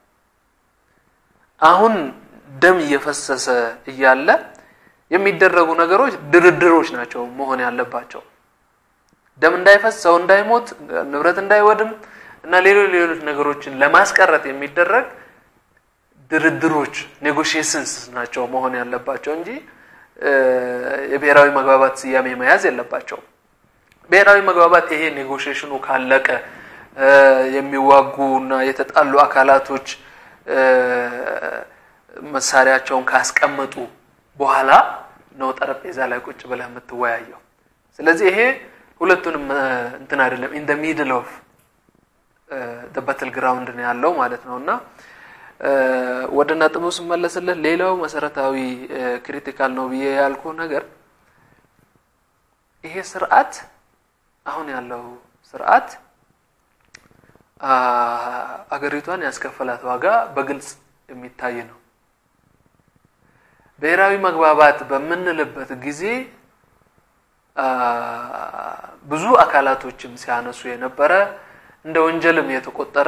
አሁን ደም እየፈሰሰ እያለ የሚደረጉ ነገሮች ድርድሮች ናቸው መሆን ያለባቸው። ደም እንዳይፈስ፣ ሰው እንዳይሞት፣ ንብረት እንዳይወድም እና ሌሎች ሌሎች ነገሮችን ለማስቀረት የሚደረግ ድርድሮች ኔጎሽዬሽንስ ናቸው መሆን ያለባቸው እንጂ የብሔራዊ መግባባት ስያሜ መያዝ የለባቸውም። ብሔራዊ መግባባት ይሄ ኔጎሽዬሽኑ ካለቀ የሚዋጉ እና የተጣሉ አካላቶች መሳሪያቸውን ካስቀመጡ በኋላ ነው ጠረጴዛ ላይ ቁጭ ብለህ የምትወያየው። ስለዚህ ይሄ ሁለቱንም እንትን አይደለም ኢን ደ ሚድል ኦፍ በትል ግራውንድ ነው ያለው ማለት ነው እና ወደ ነጥቡ ስመለስልህ ሌላው መሰረታዊ ክሪቲካል ነው ብዬ ያልኩ ነገር ይሄ ስርዓት አሁን ያለው ስርዓት አገሪቷን ያስከፈላት ዋጋ በግልጽ የሚታይ ነው። ብሔራዊ መግባባት በምንልበት ጊዜ ብዙ አካላቶችም ሲያነሱ የነበረ እንደ ወንጀልም የተቆጠረ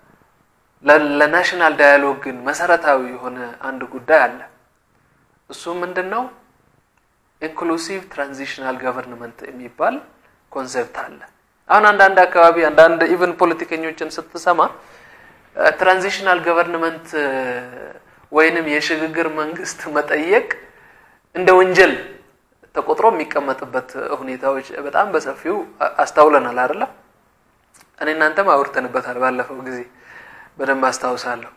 ለናሽናል ዳያሎግ ግን መሰረታዊ የሆነ አንድ ጉዳይ አለ። እሱ ምንድን ነው? ኢንክሉሲቭ ትራንዚሽናል ገቨርንመንት የሚባል ኮንሴፕት አለ። አሁን አንዳንድ አካባቢ አንዳንድ ኢቨን ፖለቲከኞችን ስትሰማ ትራንዚሽናል ገቨርንመንት ወይንም የሽግግር መንግስት መጠየቅ እንደ ወንጀል ተቆጥሮ የሚቀመጥበት ሁኔታዎች በጣም በሰፊው አስተውለናል አይደለ? እኔ እናንተም አውርተንበታል ባለፈው ጊዜ በደንብ አስታውሳለሁ።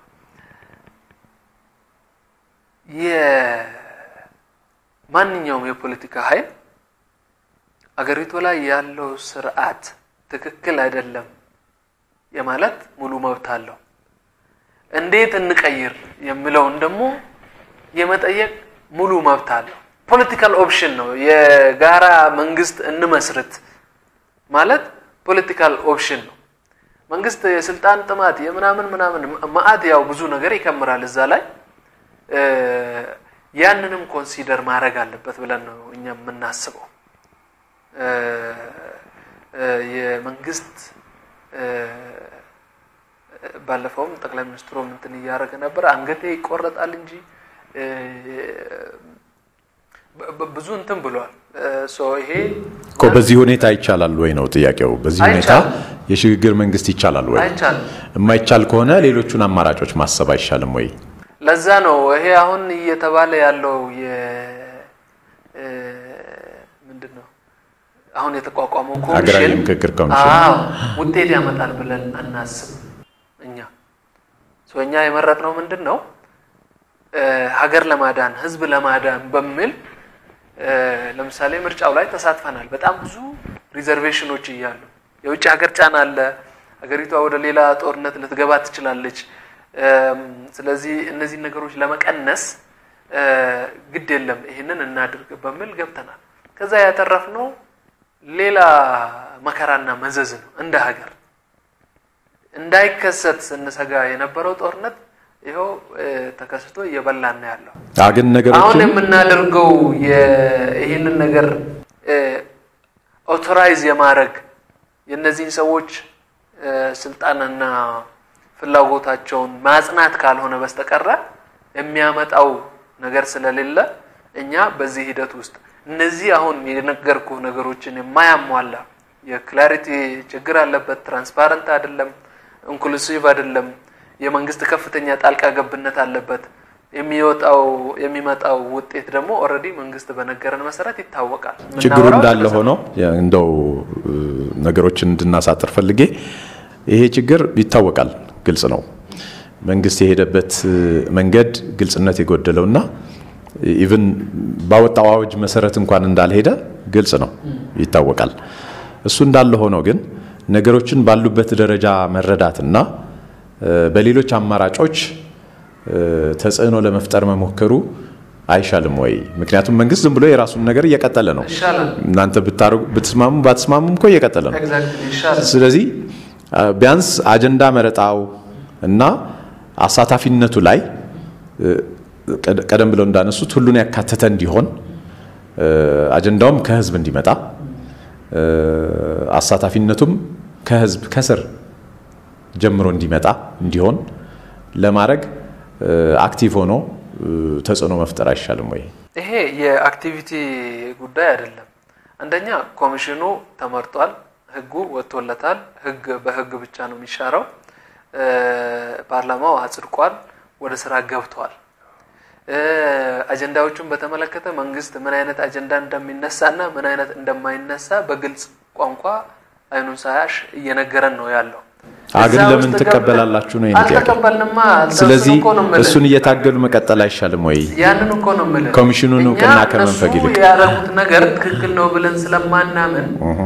የማንኛውም የፖለቲካ ኃይል አገሪቱ ላይ ያለው ስርዓት ትክክል አይደለም የማለት ሙሉ መብት አለው። እንዴት እንቀይር የሚለውን ደግሞ የመጠየቅ ሙሉ መብት አለው። ፖለቲካል ኦፕሽን ነው። የጋራ መንግስት እንመስርት ማለት ፖለቲካል ኦፕሽን ነው። መንግስት የስልጣን ጥማት የምናምን ምናምን ማአት ያው ብዙ ነገር ይከምራል እዛ ላይ ያንንም ኮንሲደር ማድረግ አለበት ብለን ነው እኛ የምናስበው። የመንግስት ባለፈውም ጠቅላይ ሚኒስትሩ እንትን እያደረገ ነበር፣ አንገቴ ይቆረጣል እንጂ ብዙ እንትን ብሏል። ይሄ እኮ በዚህ ሁኔታ ይቻላል ወይ ነው ጥያቄው። በዚህ ሁኔታ የሽግግር መንግስት ይቻላል ወይ? አይቻልም። የማይቻል ከሆነ ሌሎቹን አማራጮች ማሰብ አይሻልም ወይ? ለዛ ነው ይሄ አሁን እየተባለ ያለው ምንድን ነው አሁን የተቋቋመው ሀገራዊ ኮሚሽን ምክክር ኮሚሽን አዎ ውጤት ያመጣል ብለን አናስብ። እኛ እኛ የመረጥነው ምንድን ነው ሀገር ለማዳን ህዝብ ለማዳን በሚል ለምሳሌ ምርጫው ላይ ተሳትፈናል። በጣም ብዙ ሪዘርቬሽኖች እያሉ የውጭ ሀገር ጫና አለ። ሀገሪቷ ወደ ሌላ ጦርነት ልትገባ ትችላለች። ስለዚህ እነዚህ ነገሮች ለመቀነስ ግድ የለም ይህንን እናድርግ በሚል ገብተናል። ከዛ ያተረፍነው ሌላ መከራና መዘዝ ነው። እንደ ሀገር እንዳይከሰት ስንሰጋ የነበረው ጦርነት ይኸው ተከስቶ እየበላን ነው ያለው። ግን አሁን ነገሮችን የምናደርገው ይህንን ነገር ኦቶራይዝ የማድረግ የእነዚህን ሰዎች ስልጣንና ፍላጎታቸውን ማጽናት ካልሆነ በስተቀረ የሚያመጣው ነገር ስለሌለ እኛ በዚህ ሂደት ውስጥ እነዚህ አሁን የነገርኩ ነገሮችን የማያሟላ የክላሪቲ ችግር አለበት፣ ትራንስፓረንት አይደለም፣ ኢንክሉሲቭ አይደለም፣ የመንግስት ከፍተኛ ጣልቃ ገብነት አለበት። የሚወጣው የሚመጣው ውጤት ደግሞ ኦልሬዲ መንግስት በነገረን መሰረት ይታወቃል። ችግሩ የምናወራው እንዳለ ስለዛ- ሆኖ እንደው ነገሮችን እንድናሳጥር ፈልጌ ይሄ ችግር ይታወቃል፣ ግልጽ ነው። መንግስት የሄደበት መንገድ ግልጽነት የጎደለውና ኢቭን ባወጣው አዋጅ መሰረት እንኳን እንዳልሄደ ግልጽ ነው፣ ይታወቃል። እሱ እንዳለ ሆኖ ግን ነገሮችን ባሉበት ደረጃ መረዳትና በሌሎች አማራጮች ተጽዕኖ ለመፍጠር መሞከሩ አይሻልም ወይ? ምክንያቱም መንግስት ዝም ብሎ የራሱን ነገር እየቀጠለ ነው። ይሻላል። እናንተ ብታረጉ ብትስማሙ ባትስማሙም እኮ እየቀጠለ ነው። ኤግዛክትሊ ይሻላል። ስለዚህ አ፣ ቢያንስ አጀንዳ መረጣው እና አሳታፊነቱ ላይ እ፣ ቀደ- ቀደም ብለው እንዳነሱት ሁሉን ያካተተ እንዲሆን እ፣ አጀንዳውም ከህዝብ እንዲመጣ እ፣ አሳታፊነቱም ከህዝብ ከስር ጀምሮ እንዲመጣ እንዲሆን ለማድረግ እ፣ አክቲቭ ሆኖ እ፣ ተጽዕኖ መፍጠር አይሻልም ወይ? ይሄ የአክቲቪቲ ጉዳይ አይደለም። አንደኛ ኮሚሽኑ ተመርጧል፣ ህጉ ወጥቶለታል። ህግ በህግ ብቻ ነው የሚሻረው። እ፣ ፓርላማው አጽድቋል፣ ወደ ስራ ገብቷል። እ፣ አጀንዳዎቹን በተመለከተ መንግስት ምን አይነት አጀንዳ እንደሚነሳና ምን አይነት እንደማይነሳ በግልጽ ቋንቋ አይኑን ሳያሽ እየነገረን ነው ያለው። አ፣ ግን እዛ ለምን ውስጥ ትቀበላላችሁ ነው የኔ ጥያቄ። አልተቀበልንማ። ስለዚህ እኮ ነው የምልህ። እሱን እየታገሉ መቀጠል አይሻልም ወይ? ያንን እኮ ነው የምልህ። ኮሚሽኑን እኛ እውቅና ከመንፈግ እነሱ ይልቅ። ያደረጉት ነገር ትክክል ነው ብለን ስለማናምን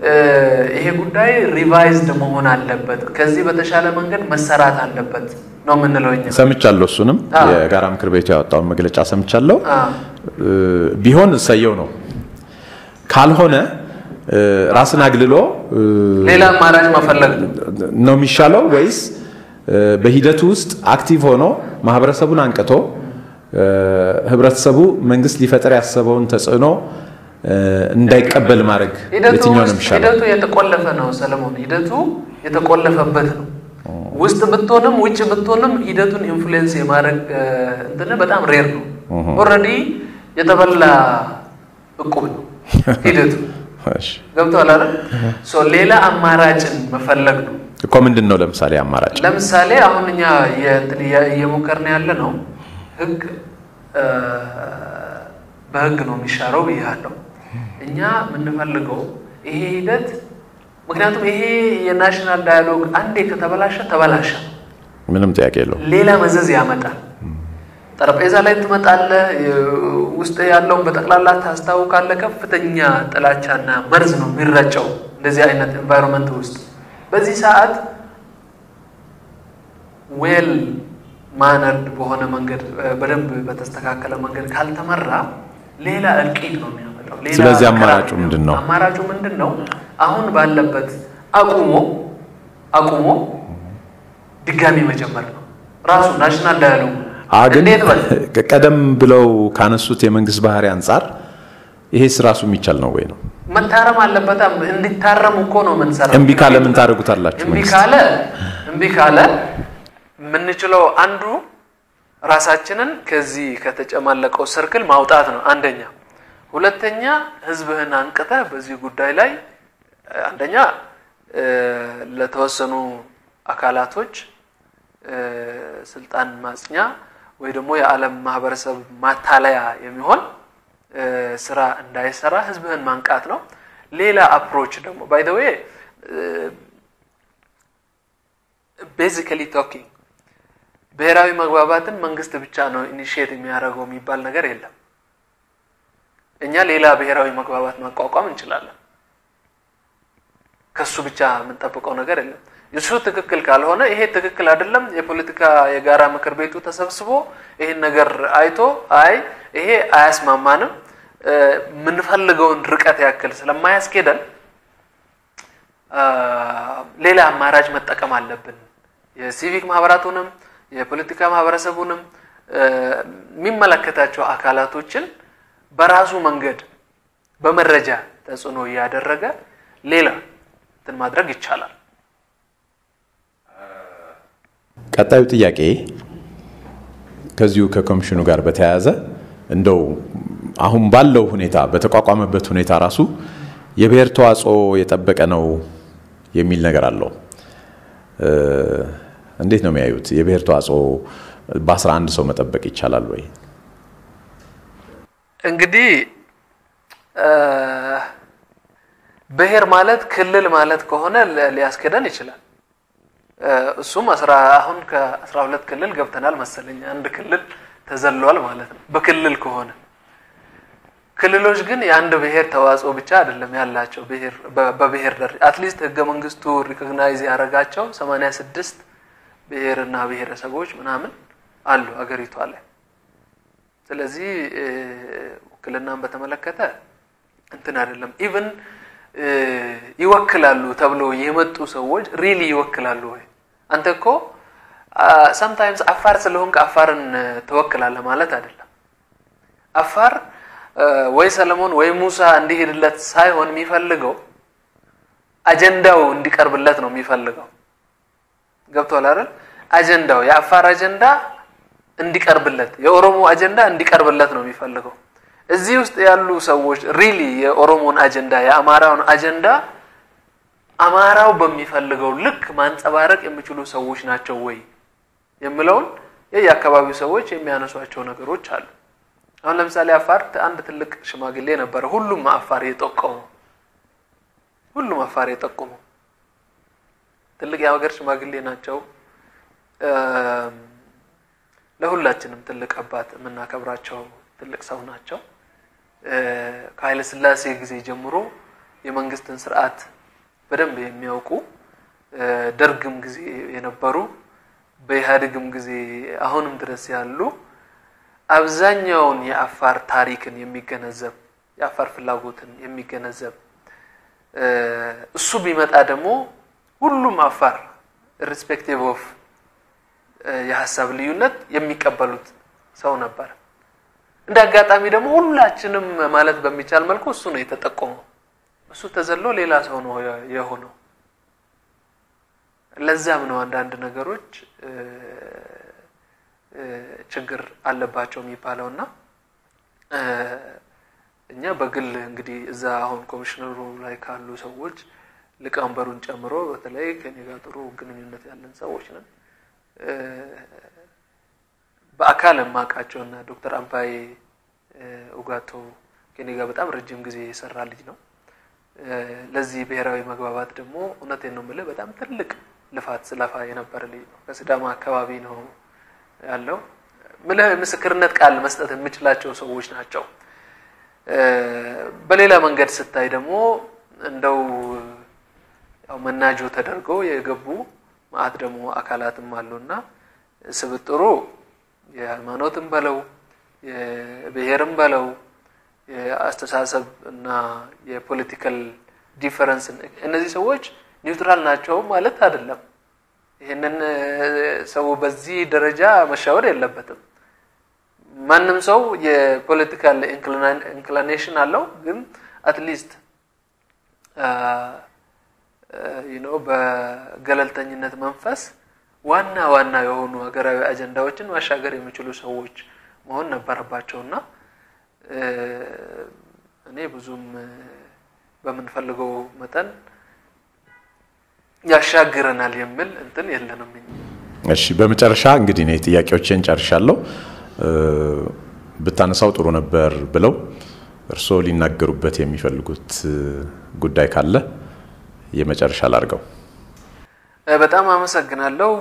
ይሄ ጉዳይ ሪቫይዝድ መሆን አለበት፣ ከዚህ በተሻለ መንገድ መሰራት አለበት ነው የምንለው እኛ። ሰምቻለሁ። እሱንም የጋራ ምክር ቤቱ ያወጣውን መግለጫ ሰምቻለሁ። አዎ። ቢሆን እሰየው ነው። ካልሆነ ራስን አግልሎ ሌላ አማራጭ መፈለግ ነው። ነው የሚሻለው ወይስ በሂደቱ ውስጥ አክቲቭ ሆኖ ማህበረሰቡን አንቅቶ ህብረተሰቡ መንግስት ሊፈጠር ያሰበውን ተጽዕኖ እንዳይቀበል ማድረግ ሂደቱ የትኛው ነው ውስጥ የሚሻለው? ሂደቱ የተቆለፈ ነው ሰለሞን። ሂደቱ የተቆለፈበት ነው። ውስጥ ብትሆንም ውጭ ብትሆንም ሂደቱን ኢንፍሉዌንስ የማድረግ እንትን በጣም ሬር ነው። ኦልሬዲ የተበላ እቁብ ነው ሂደቱ። እሺ። ገብቶሃል አይደል? ሶ ሌላ አማራጭን መፈለግ ነው። እኮ ምንድን ነው ለምሳሌ አማራጭ ለምሳሌ አሁን እኛ የእንትን እያ- እየሞከርን ያለ ነው ህግ እ፣ በህግ ነው የሚሻረው ብያለሁ። እኛ የምንፈልገው ይሄ ሂደት ምክንያቱም ይሄ የናሽናል ዳያሎግ አንዴ ከተበላሸ ተበላሸ፣ ምንም ጥያቄ የለው። ሌላ መዘዝ ያመጣል። ጠረጴዛ ላይ ትመጣለህ፣ ውስጥ ያለውን በጠቅላላ ታስታውቃለህ። ከፍተኛ ጥላቻና መርዝ ነው የሚረጨው እንደዚህ አይነት ኤንቫይሮንመንት ውስጥ በዚህ ሰዓት ዌል ማነርድ በሆነ መንገድ በደንብ በተስተካከለ መንገድ ካልተመራ ሌላ እልቂት ነው የሚያመጣው። ሌላ ስለዚህ መከራ አማራጩ ነው ምንድን ነው? አማራጩ ምንድን ነው? አሁን ባለበት አቁሞ አቁሞ ድጋሚ መጀመር ነው ራሱ ናሽናል ዳያሎግ አ ግን እንዴት በል ቀደም ብለው ካነሱት የመንግስት ባህሪ አንጻር ይሄስ ራሱ የሚቻል ነው ወይ ነው? መታረም አለበት። እንዲታረም እኮ ነው የምንሰራው። እምቢ ካለ ምን ታደርጉታላችሁ? እምቢ መንግስት ካለ እምቢ ካለ የምንችለው አንዱ ራሳችንን ከዚህ ከተጨማለቀው ሰርክል ማውጣት ነው አንደኛ። ሁለተኛ ህዝብህን አንቅተህ በዚህ ጉዳይ ላይ እ፣ አንደኛ እ፣ ለተወሰኑ አካላቶች እ፣ ስልጣን ማጽኛ ወይ ደግሞ የዓለም ማህበረሰብ ማታለያ የሚሆን እ፣ ስራ እንዳይሰራ ህዝብህን ማንቃት ነው። ሌላ አፕሮች ደግሞ ባይ ዘ ዌይ ቤዚካሊ ቶኪንግ ብሔራዊ መግባባትን መንግስት ብቻ ነው ኢኒሺየት የሚያደርገው የሚባል ነገር የለም። እኛ ሌላ ብሔራዊ መግባባት ማቋቋም እንችላለን። ከሱ ብቻ የምንጠብቀው ነገር የለም። እሱ ትክክል ካልሆነ ይሄ ትክክል አይደለም፣ የፖለቲካ የጋራ ምክር ቤቱ ተሰብስቦ ይሄን ነገር አይቶ አይ ይሄ አያስማማንም እ፣ የምንፈልገውን ርቀት ያክል ስለማያስኬደን አ፣ ሌላ አማራጭ መጠቀም አለብን። የሲቪክ ማህበራቱንም የፖለቲካ ማህበረሰቡንም እ፣ የሚመለከታቸው አካላቶችን በራሱ መንገድ በመረጃ ተጽዕኖ እያደረገ ሌላ እንትን ማድረግ ይቻላል። ቀጣዩ ጥያቄ ከዚሁ ከኮሚሽኑ ጋር በተያያዘ እንደው አሁን ባለው ሁኔታ በተቋቋመበት ሁኔታ ራሱ የብሔር ተዋጽኦ የጠበቀ ነው የሚል ነገር አለው። እ፣ እንዴት ነው የሚያዩት? የብሔር ተዋጽኦ በአስራ አንድ ሰው መጠበቅ ይቻላል ወይ? እንግዲህ እ፣ ብሔር ማለት ክልል ማለት ከሆነ ሊ- ሊያስኬደን ይችላል። እ፣ እሱም አስራ አሁን ከአስራ ሁለት ክልል ገብተናል መሰለኝ። አንድ ክልል ተዘሏል ማለት ነው በክልል ከሆነ ክልሎች ግን የአንድ ብሔር ተዋጽኦ ብቻ አይደለም ያላቸው ብሔር በ- በብሔር ደረጃ አትሊስት ህገ መንግስቱ ሪኮግናይዝ ያደረጋቸው ሰማንያ ስድስት ብሔርና ብሔረሰቦች ምናምን አሉ አገሪቷ ላይ። ስለዚህ እ፣ ውክልናን በተመለከተ እንትን አይደለም ኢቭን ይወክላሉ ተብሎ የመጡ ሰዎች ሪሊ ይወክላሉ ወይ? አንተ እኮ ሰምታይምስ አፋር ስለሆንክ አፋርን እ፣ ትወክላለህ ማለት አይደለም። አፋር እ፣ ወይ ሰለሞን ወይ ሙሳ እንዲሄድለት ሳይሆን የሚፈልገው አጀንዳው እንዲቀርብለት ነው የሚፈልገው። ገብቶሃል አይደል? አጀንዳው የአፋር አጀንዳ እንዲቀርብለት የኦሮሞ አጀንዳ እንዲቀርብለት ነው የሚፈልገው። እዚህ ውስጥ ያሉ ሰዎች ሪሊ የኦሮሞን አጀንዳ የአማራውን አጀንዳ አማራው በሚፈልገው ልክ ማንጸባረቅ የሚችሉ ሰዎች ናቸው ወይ የሚለውን የየአካባቢው ሰዎች የሚያነሷቸው ነገሮች አሉ። አሁን ለምሳሌ አፋር አንድ ትልቅ ሽማግሌ ነበረ፣ ሁሉም አፋር የጠቆመው ሁሉም አፋር የጠቆመው ትልቅ የሀገር ሽማግሌ ናቸው። እም፣ ለሁላችንም ትልቅ አባት የምናከብራቸው ትልቅ ሰው ናቸው። እ፣ ከኃይለ ሥላሴ ጊዜ ጀምሮ የመንግስትን ስርዓት በደንብ የሚያውቁ ደርግም ጊዜ የነበሩ በኢህአዴግም ጊዜ አሁንም ድረስ ያሉ አብዛኛውን የአፋር ታሪክን የሚገነዘብ የአፋር ፍላጎትን የሚገነዘብ እሱ ቢመጣ ደግሞ ሁሉም አፋር ኢሪስፔክቲቭ ኦፍ የሀሳብ ልዩነት የሚቀበሉት ሰው ነበር። እንደ አጋጣሚ ደግሞ ሁላችንም ማለት በሚቻል መልኩ እሱ ነው የተጠቆመው። እሱ ተዘሎ ሌላ ሰው ነው የሆነው። ለዛም ነው አንዳንድ ነገሮች ችግር አለባቸው የሚባለው እና እኛ በግል እንግዲህ እዛ አሁን ኮሚሽነሩ ላይ ካሉ ሰዎች ሊቀመንበሩን ጨምሮ በተለይ ከኔ ጋር ጥሩ ግንኙነት ያለን ሰዎች ነን። በአካል የማውቃቸው እና ዶክተር አምባዬ ኡጋቶ ከኔ ጋር በጣም ረጅም ጊዜ የሰራ ልጅ ነው። ለዚህ ብሔራዊ መግባባት ደግሞ እውነቴን ነው የምልህ በጣም ትልቅ ልፋት ስለፋ የነበረ ልጅ ነው። ከሲዳማ አካባቢ ነው ያለው። ምልህ ምስክርነት ቃል መስጠት የምችላቸው ሰዎች ናቸው። በሌላ መንገድ ስታይ ደግሞ እንደው ያው መናጆ ተደርገው የገቡ ማአት ደግሞ አካላትም አሉና ስብጥሩ የሃይማኖትም በለው የብሔርም በለው የአስተሳሰብ እና የፖለቲካል ዲፈረንስ እነዚህ ሰዎች ኒውትራል ናቸው ማለት አይደለም። ይህንን ሰው በዚህ ደረጃ መሻወር የለበትም። ማንም ሰው የፖለቲካል ኢንክሊኔሽን አለው፣ ግን አትሊስት ነው በገለልተኝነት መንፈስ ዋና ዋና የሆኑ ሀገራዊ አጀንዳዎችን ማሻገር የሚችሉ ሰዎች መሆን ነበረባቸው እና እኔ ብዙም በምንፈልገው መጠን ያሻግረናል የሚል እንትን የለንም። እሺ፣ በመጨረሻ እንግዲህ እኔ ጥያቄዎችን ጨርሻለሁ። ብታነሳው ጥሩ ነበር ብለው እርስዎ ሊናገሩበት የሚፈልጉት ጉዳይ ካለ የመጨረሻ ላድርገው። በጣም አመሰግናለሁ።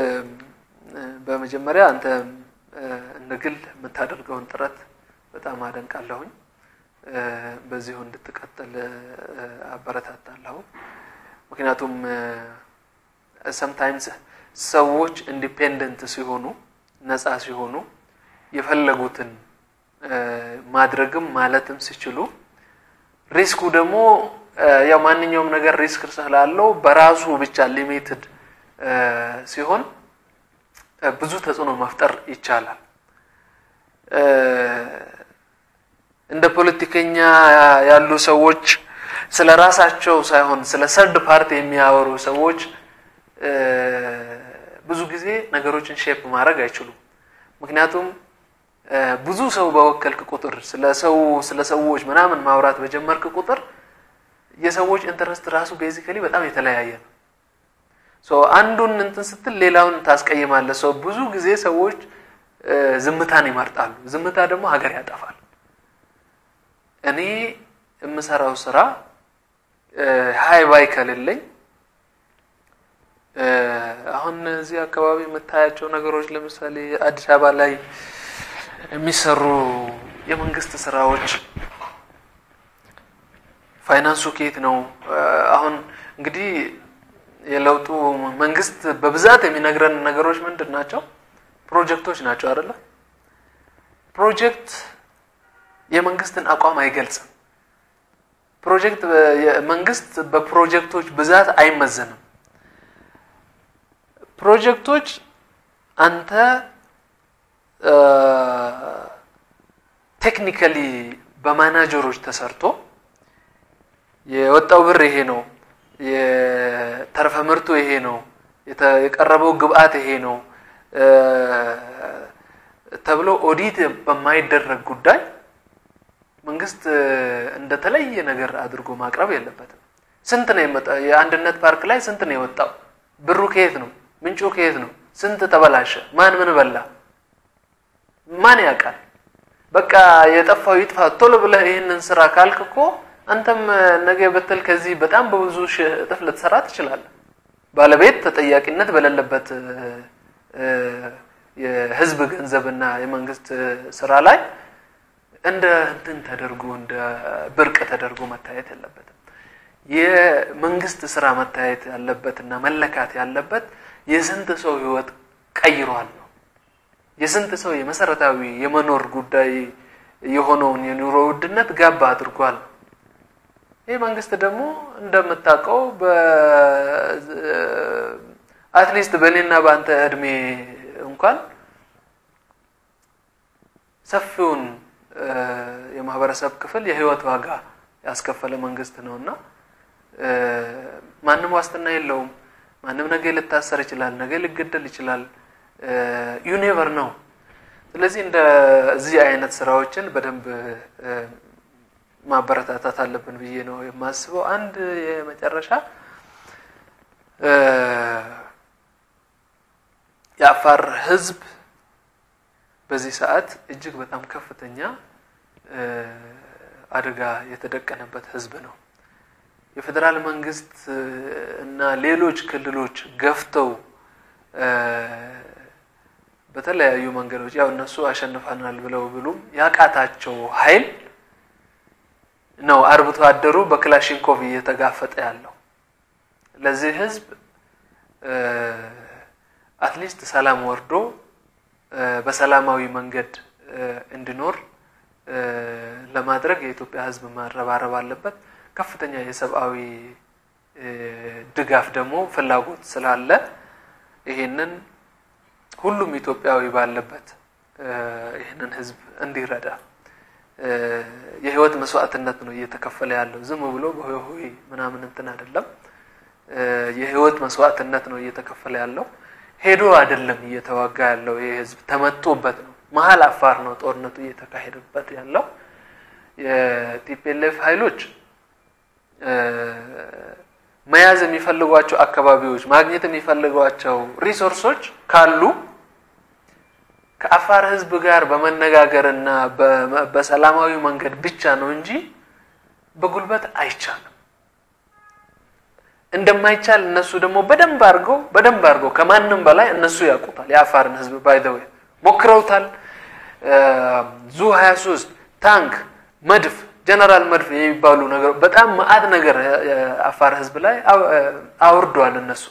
በመጀመሪያ አንተ እንደ ግል የምታደርገውን ጥረት በጣም አደንቃለሁኝ። በዚሁ እንድትቀጥል አበረታታለሁ። ምክንያቱም ሰምታይምስ ሰዎች ኢንዲፔንደንት ሲሆኑ ነፃ ሲሆኑ የፈለጉትን ማድረግም ማለትም ሲችሉ ሪስኩ ደግሞ ያው ማንኛውም ነገር ሪስክ ስላለው በራሱ ብቻ ሊሚትድ ሲሆን ብዙ ተጽዕኖ መፍጠር ይቻላል። እንደ ፖለቲከኛ ያሉ ሰዎች ስለ ራሳቸው ሳይሆን ስለ ሰርድ ፓርቲ የሚያወሩ ሰዎች ብዙ ጊዜ ነገሮችን ሼፕ ማድረግ አይችሉም። ምክንያቱም ብዙ ሰው በወከልክ ቁጥር ስለ ሰው ስለ ሰዎች ምናምን ማውራት በጀመርክ ቁጥር የሰዎች ኢንተረስት ራሱ ቤዚካሊ በጣም የተለያየ ነው። ሶ አንዱን እንትን ስትል ሌላውን ታስቀይማለህ። ሰው ብዙ ጊዜ ሰዎች ዝምታን ይመርጣሉ። ዝምታ ደግሞ ሀገር ያጠፋል። እኔ የምሰራው ስራ ሀይ ባይ ከሌለኝ አሁን እዚህ አካባቢ የምታያቸው ነገሮች ለምሳሌ አዲስ አበባ ላይ የሚሰሩ የመንግስት ስራዎች ፋይናንሱ ከየት ነው? አሁን እንግዲህ የለውጡ መንግስት በብዛት የሚነግረን ነገሮች ምንድን ናቸው? ፕሮጀክቶች ናቸው አይደለ? ፕሮጀክት የመንግስትን አቋም አይገልጽም። ፕሮጀክት መንግስት በፕሮጀክቶች ብዛት አይመዘንም። ፕሮጀክቶች አንተ ቴክኒካሊ በማናጀሮች ተሰርቶ የወጣው ብር ይሄ ነው፣ የተረፈ ምርቱ ይሄ ነው፣ የቀረበው ግብአት ይሄ ነው ተብሎ ኦዲት በማይደረግ ጉዳይ መንግስት እንደተለየ ነገር አድርጎ ማቅረብ የለበትም። ስንት ነው የመጣው? የአንድነት ፓርክ ላይ ስንት ነው የወጣው? ብሩ ከየት ነው? ምንጩ ከየት ነው? ስንት ተበላሸ? ማን ምን በላ? ማን ያውቃል? በቃ የጠፋው ይጥፋ ቶሎ ብለህ ይህንን ስራ ካልክ እኮ አንተም ነገ በትል ከዚህ በጣም በብዙ ሺህ እጥፍ ልትሰራ ትችላለህ። ባለቤት ተጠያቂነት በሌለበት የህዝብ ገንዘብና የመንግስት ስራ ላይ እንደ እንትን ተደርጎ እንደ ብርቅ ተደርጎ መታየት የለበትም። የመንግስት ስራ መታየት ያለበት እና መለካት ያለበት የስንት ሰው ህይወት ቀይሯል ነው። የስንት ሰው የመሰረታዊ የመኖር ጉዳይ የሆነውን የኑሮ ውድነት ጋባ አድርጓል። ይህ መንግስት ደግሞ እንደምታውቀው አትሊስት በእኔና በአንተ እድሜ እንኳን ሰፊውን የማህበረሰብ ክፍል የህይወት ዋጋ ያስከፈለ መንግስት ነው እና ማንም ዋስትና የለውም። ማንም ነገ ልታሰር ይችላል፣ ነገ ሊገደል ይችላል። ዩኔቨር ነው። ስለዚህ እንደዚህ አይነት ስራዎችን በደንብ ማበረታታት አለብን ብዬ ነው የማስበው። አንድ የመጨረሻ የአፋር ህዝብ በዚህ ሰዓት እጅግ በጣም ከፍተኛ አደጋ የተደቀነበት ህዝብ ነው። የፌዴራል መንግስት እና ሌሎች ክልሎች ገፍተው በተለያዩ መንገዶች ያው እነሱ አሸንፈናል ብለው ብሉም ያቃታቸው ኃይል ነው አርብቶ አደሩ በክላሽንኮቭ እየተጋፈጠ ያለው። ለዚህ ህዝብ አትሊስት ሰላም ወርዶ በሰላማዊ መንገድ እንዲኖር ለማድረግ የኢትዮጵያ ህዝብ መረባረብ አለበት። ከፍተኛ የሰብአዊ ድጋፍ ደግሞ ፍላጎት ስላለ ይሄንን ሁሉም ኢትዮጵያዊ ባለበት ይህንን ህዝብ እንዲረዳ የህይወት መስዋዕትነት ነው እየተከፈለ ያለው። ዝም ብሎ በሆይ ምናምን እንትን አይደለም። የህይወት መስዋዕትነት ነው እየተከፈለ ያለው። ሄዶ አይደለም እየተዋጋ ያለው። ይህ ህዝብ ተመቶበት ነው። መሀል አፋር ነው ጦርነቱ እየተካሄደበት ያለው። የቲፒኤልኤፍ ኃይሎች መያዝ የሚፈልጓቸው አካባቢዎች ማግኘት የሚፈልጓቸው ሪሶርሶች ካሉ ከአፋር ህዝብ ጋር በመነጋገር እና በሰላማዊ መንገድ ብቻ ነው እንጂ በጉልበት አይቻልም። እንደማይቻል እነሱ ደግሞ በደንብ አድርገው በደንብ አድርገው ከማንም በላይ እነሱ ያውቁታል። የአፋርን ህዝብ ባይዘው ሞክረውታል። ዙ 23 ታንክ፣ መድፍ፣ ጀነራል መድፍ የሚባሉ ነገር በጣም መዓት ነገር የአፋር ህዝብ ላይ አውርደዋል። እነሱ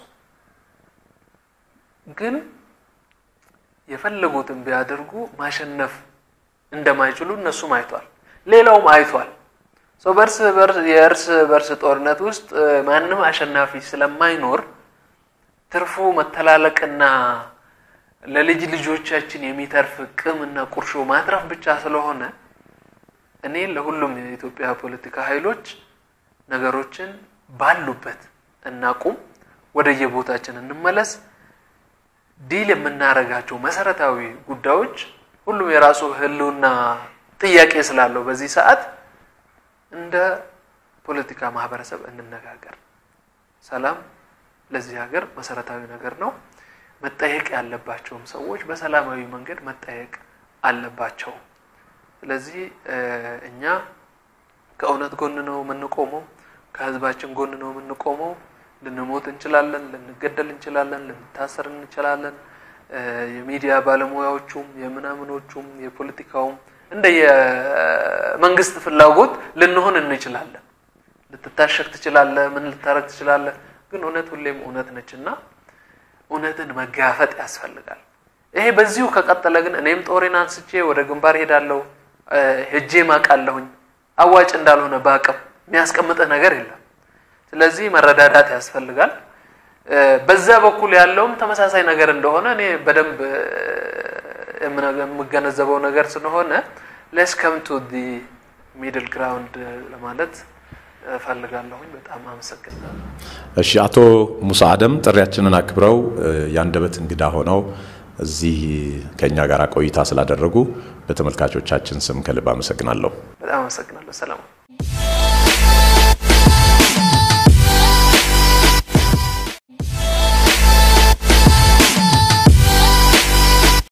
ግን የፈለጉትን ቢያደርጉ ማሸነፍ እንደማይችሉ እነሱም አይቷል፣ ሌላውም አይቷል። በርስ የእርስ በርስ ጦርነት ውስጥ ማንም አሸናፊ ስለማይኖር ትርፉ መተላለቅና ለልጅ ልጆቻችን የሚተርፍ ቅምና ቁርሾ ማትረፍ ብቻ ስለሆነ እኔ ለሁሉም የኢትዮጵያ ፖለቲካ ኃይሎች ነገሮችን ባሉበት እናቁም፣ ወደየቦታችን እንመለስ። ዲል የምናደርጋቸው መሰረታዊ ጉዳዮች ሁሉም የራሱ ህልውና ጥያቄ ስላለው በዚህ ሰዓት እንደ ፖለቲካ ማህበረሰብ እንነጋገር። ሰላም ለዚህ ሀገር መሰረታዊ ነገር ነው። መጠየቅ ያለባቸውም ሰዎች በሰላማዊ መንገድ መጠየቅ አለባቸው። ስለዚህ እኛ ከእውነት ጎን ነው የምንቆመው፣ ከህዝባችን ጎን ነው የምንቆመው። ልንሞት እንችላለን፣ ልንገደል እንችላለን፣ ልንታሰር እንችላለን። የሚዲያ ባለሙያዎቹም የምናምኖቹም የፖለቲካውም እንደ የመንግስት ፍላጎት ልንሆን እንችላለን። ልትታሸግ ትችላለህ፣ ምን ልታረግ ትችላለህ። ግን እውነት ሁሌም እውነት ነች እና እውነትን መጋፈጥ ያስፈልጋል። ይሄ በዚሁ ከቀጠለ ግን እኔም ጦሬን አንስቼ ወደ ግንባር ሄዳለሁ፣ ሄጄ ማቃለሁኝ አዋጭ እንዳልሆነ በአቅም የሚያስቀምጥህ ነገር የለም። ስለዚህ መረዳዳት ያስፈልጋል። በዛ በኩል ያለውም ተመሳሳይ ነገር እንደሆነ እኔ በደንብ የምገነዘበው ነገር ስለሆነ ሌስ ከም ቱ ዲ ሚድል ግራውንድ ለማለት እፈልጋለሁኝ። በጣም አመሰግናለሁ። እሺ፣ አቶ ሙሳ አደም ጥሪያችንን አክብረው የአንደበት እንግዳ ሆነው እዚህ ከእኛ ጋር ቆይታ ስላደረጉ በተመልካቾቻችን ስም ከልብ አመሰግናለሁ። በጣም አመሰግናለሁ። ሰላም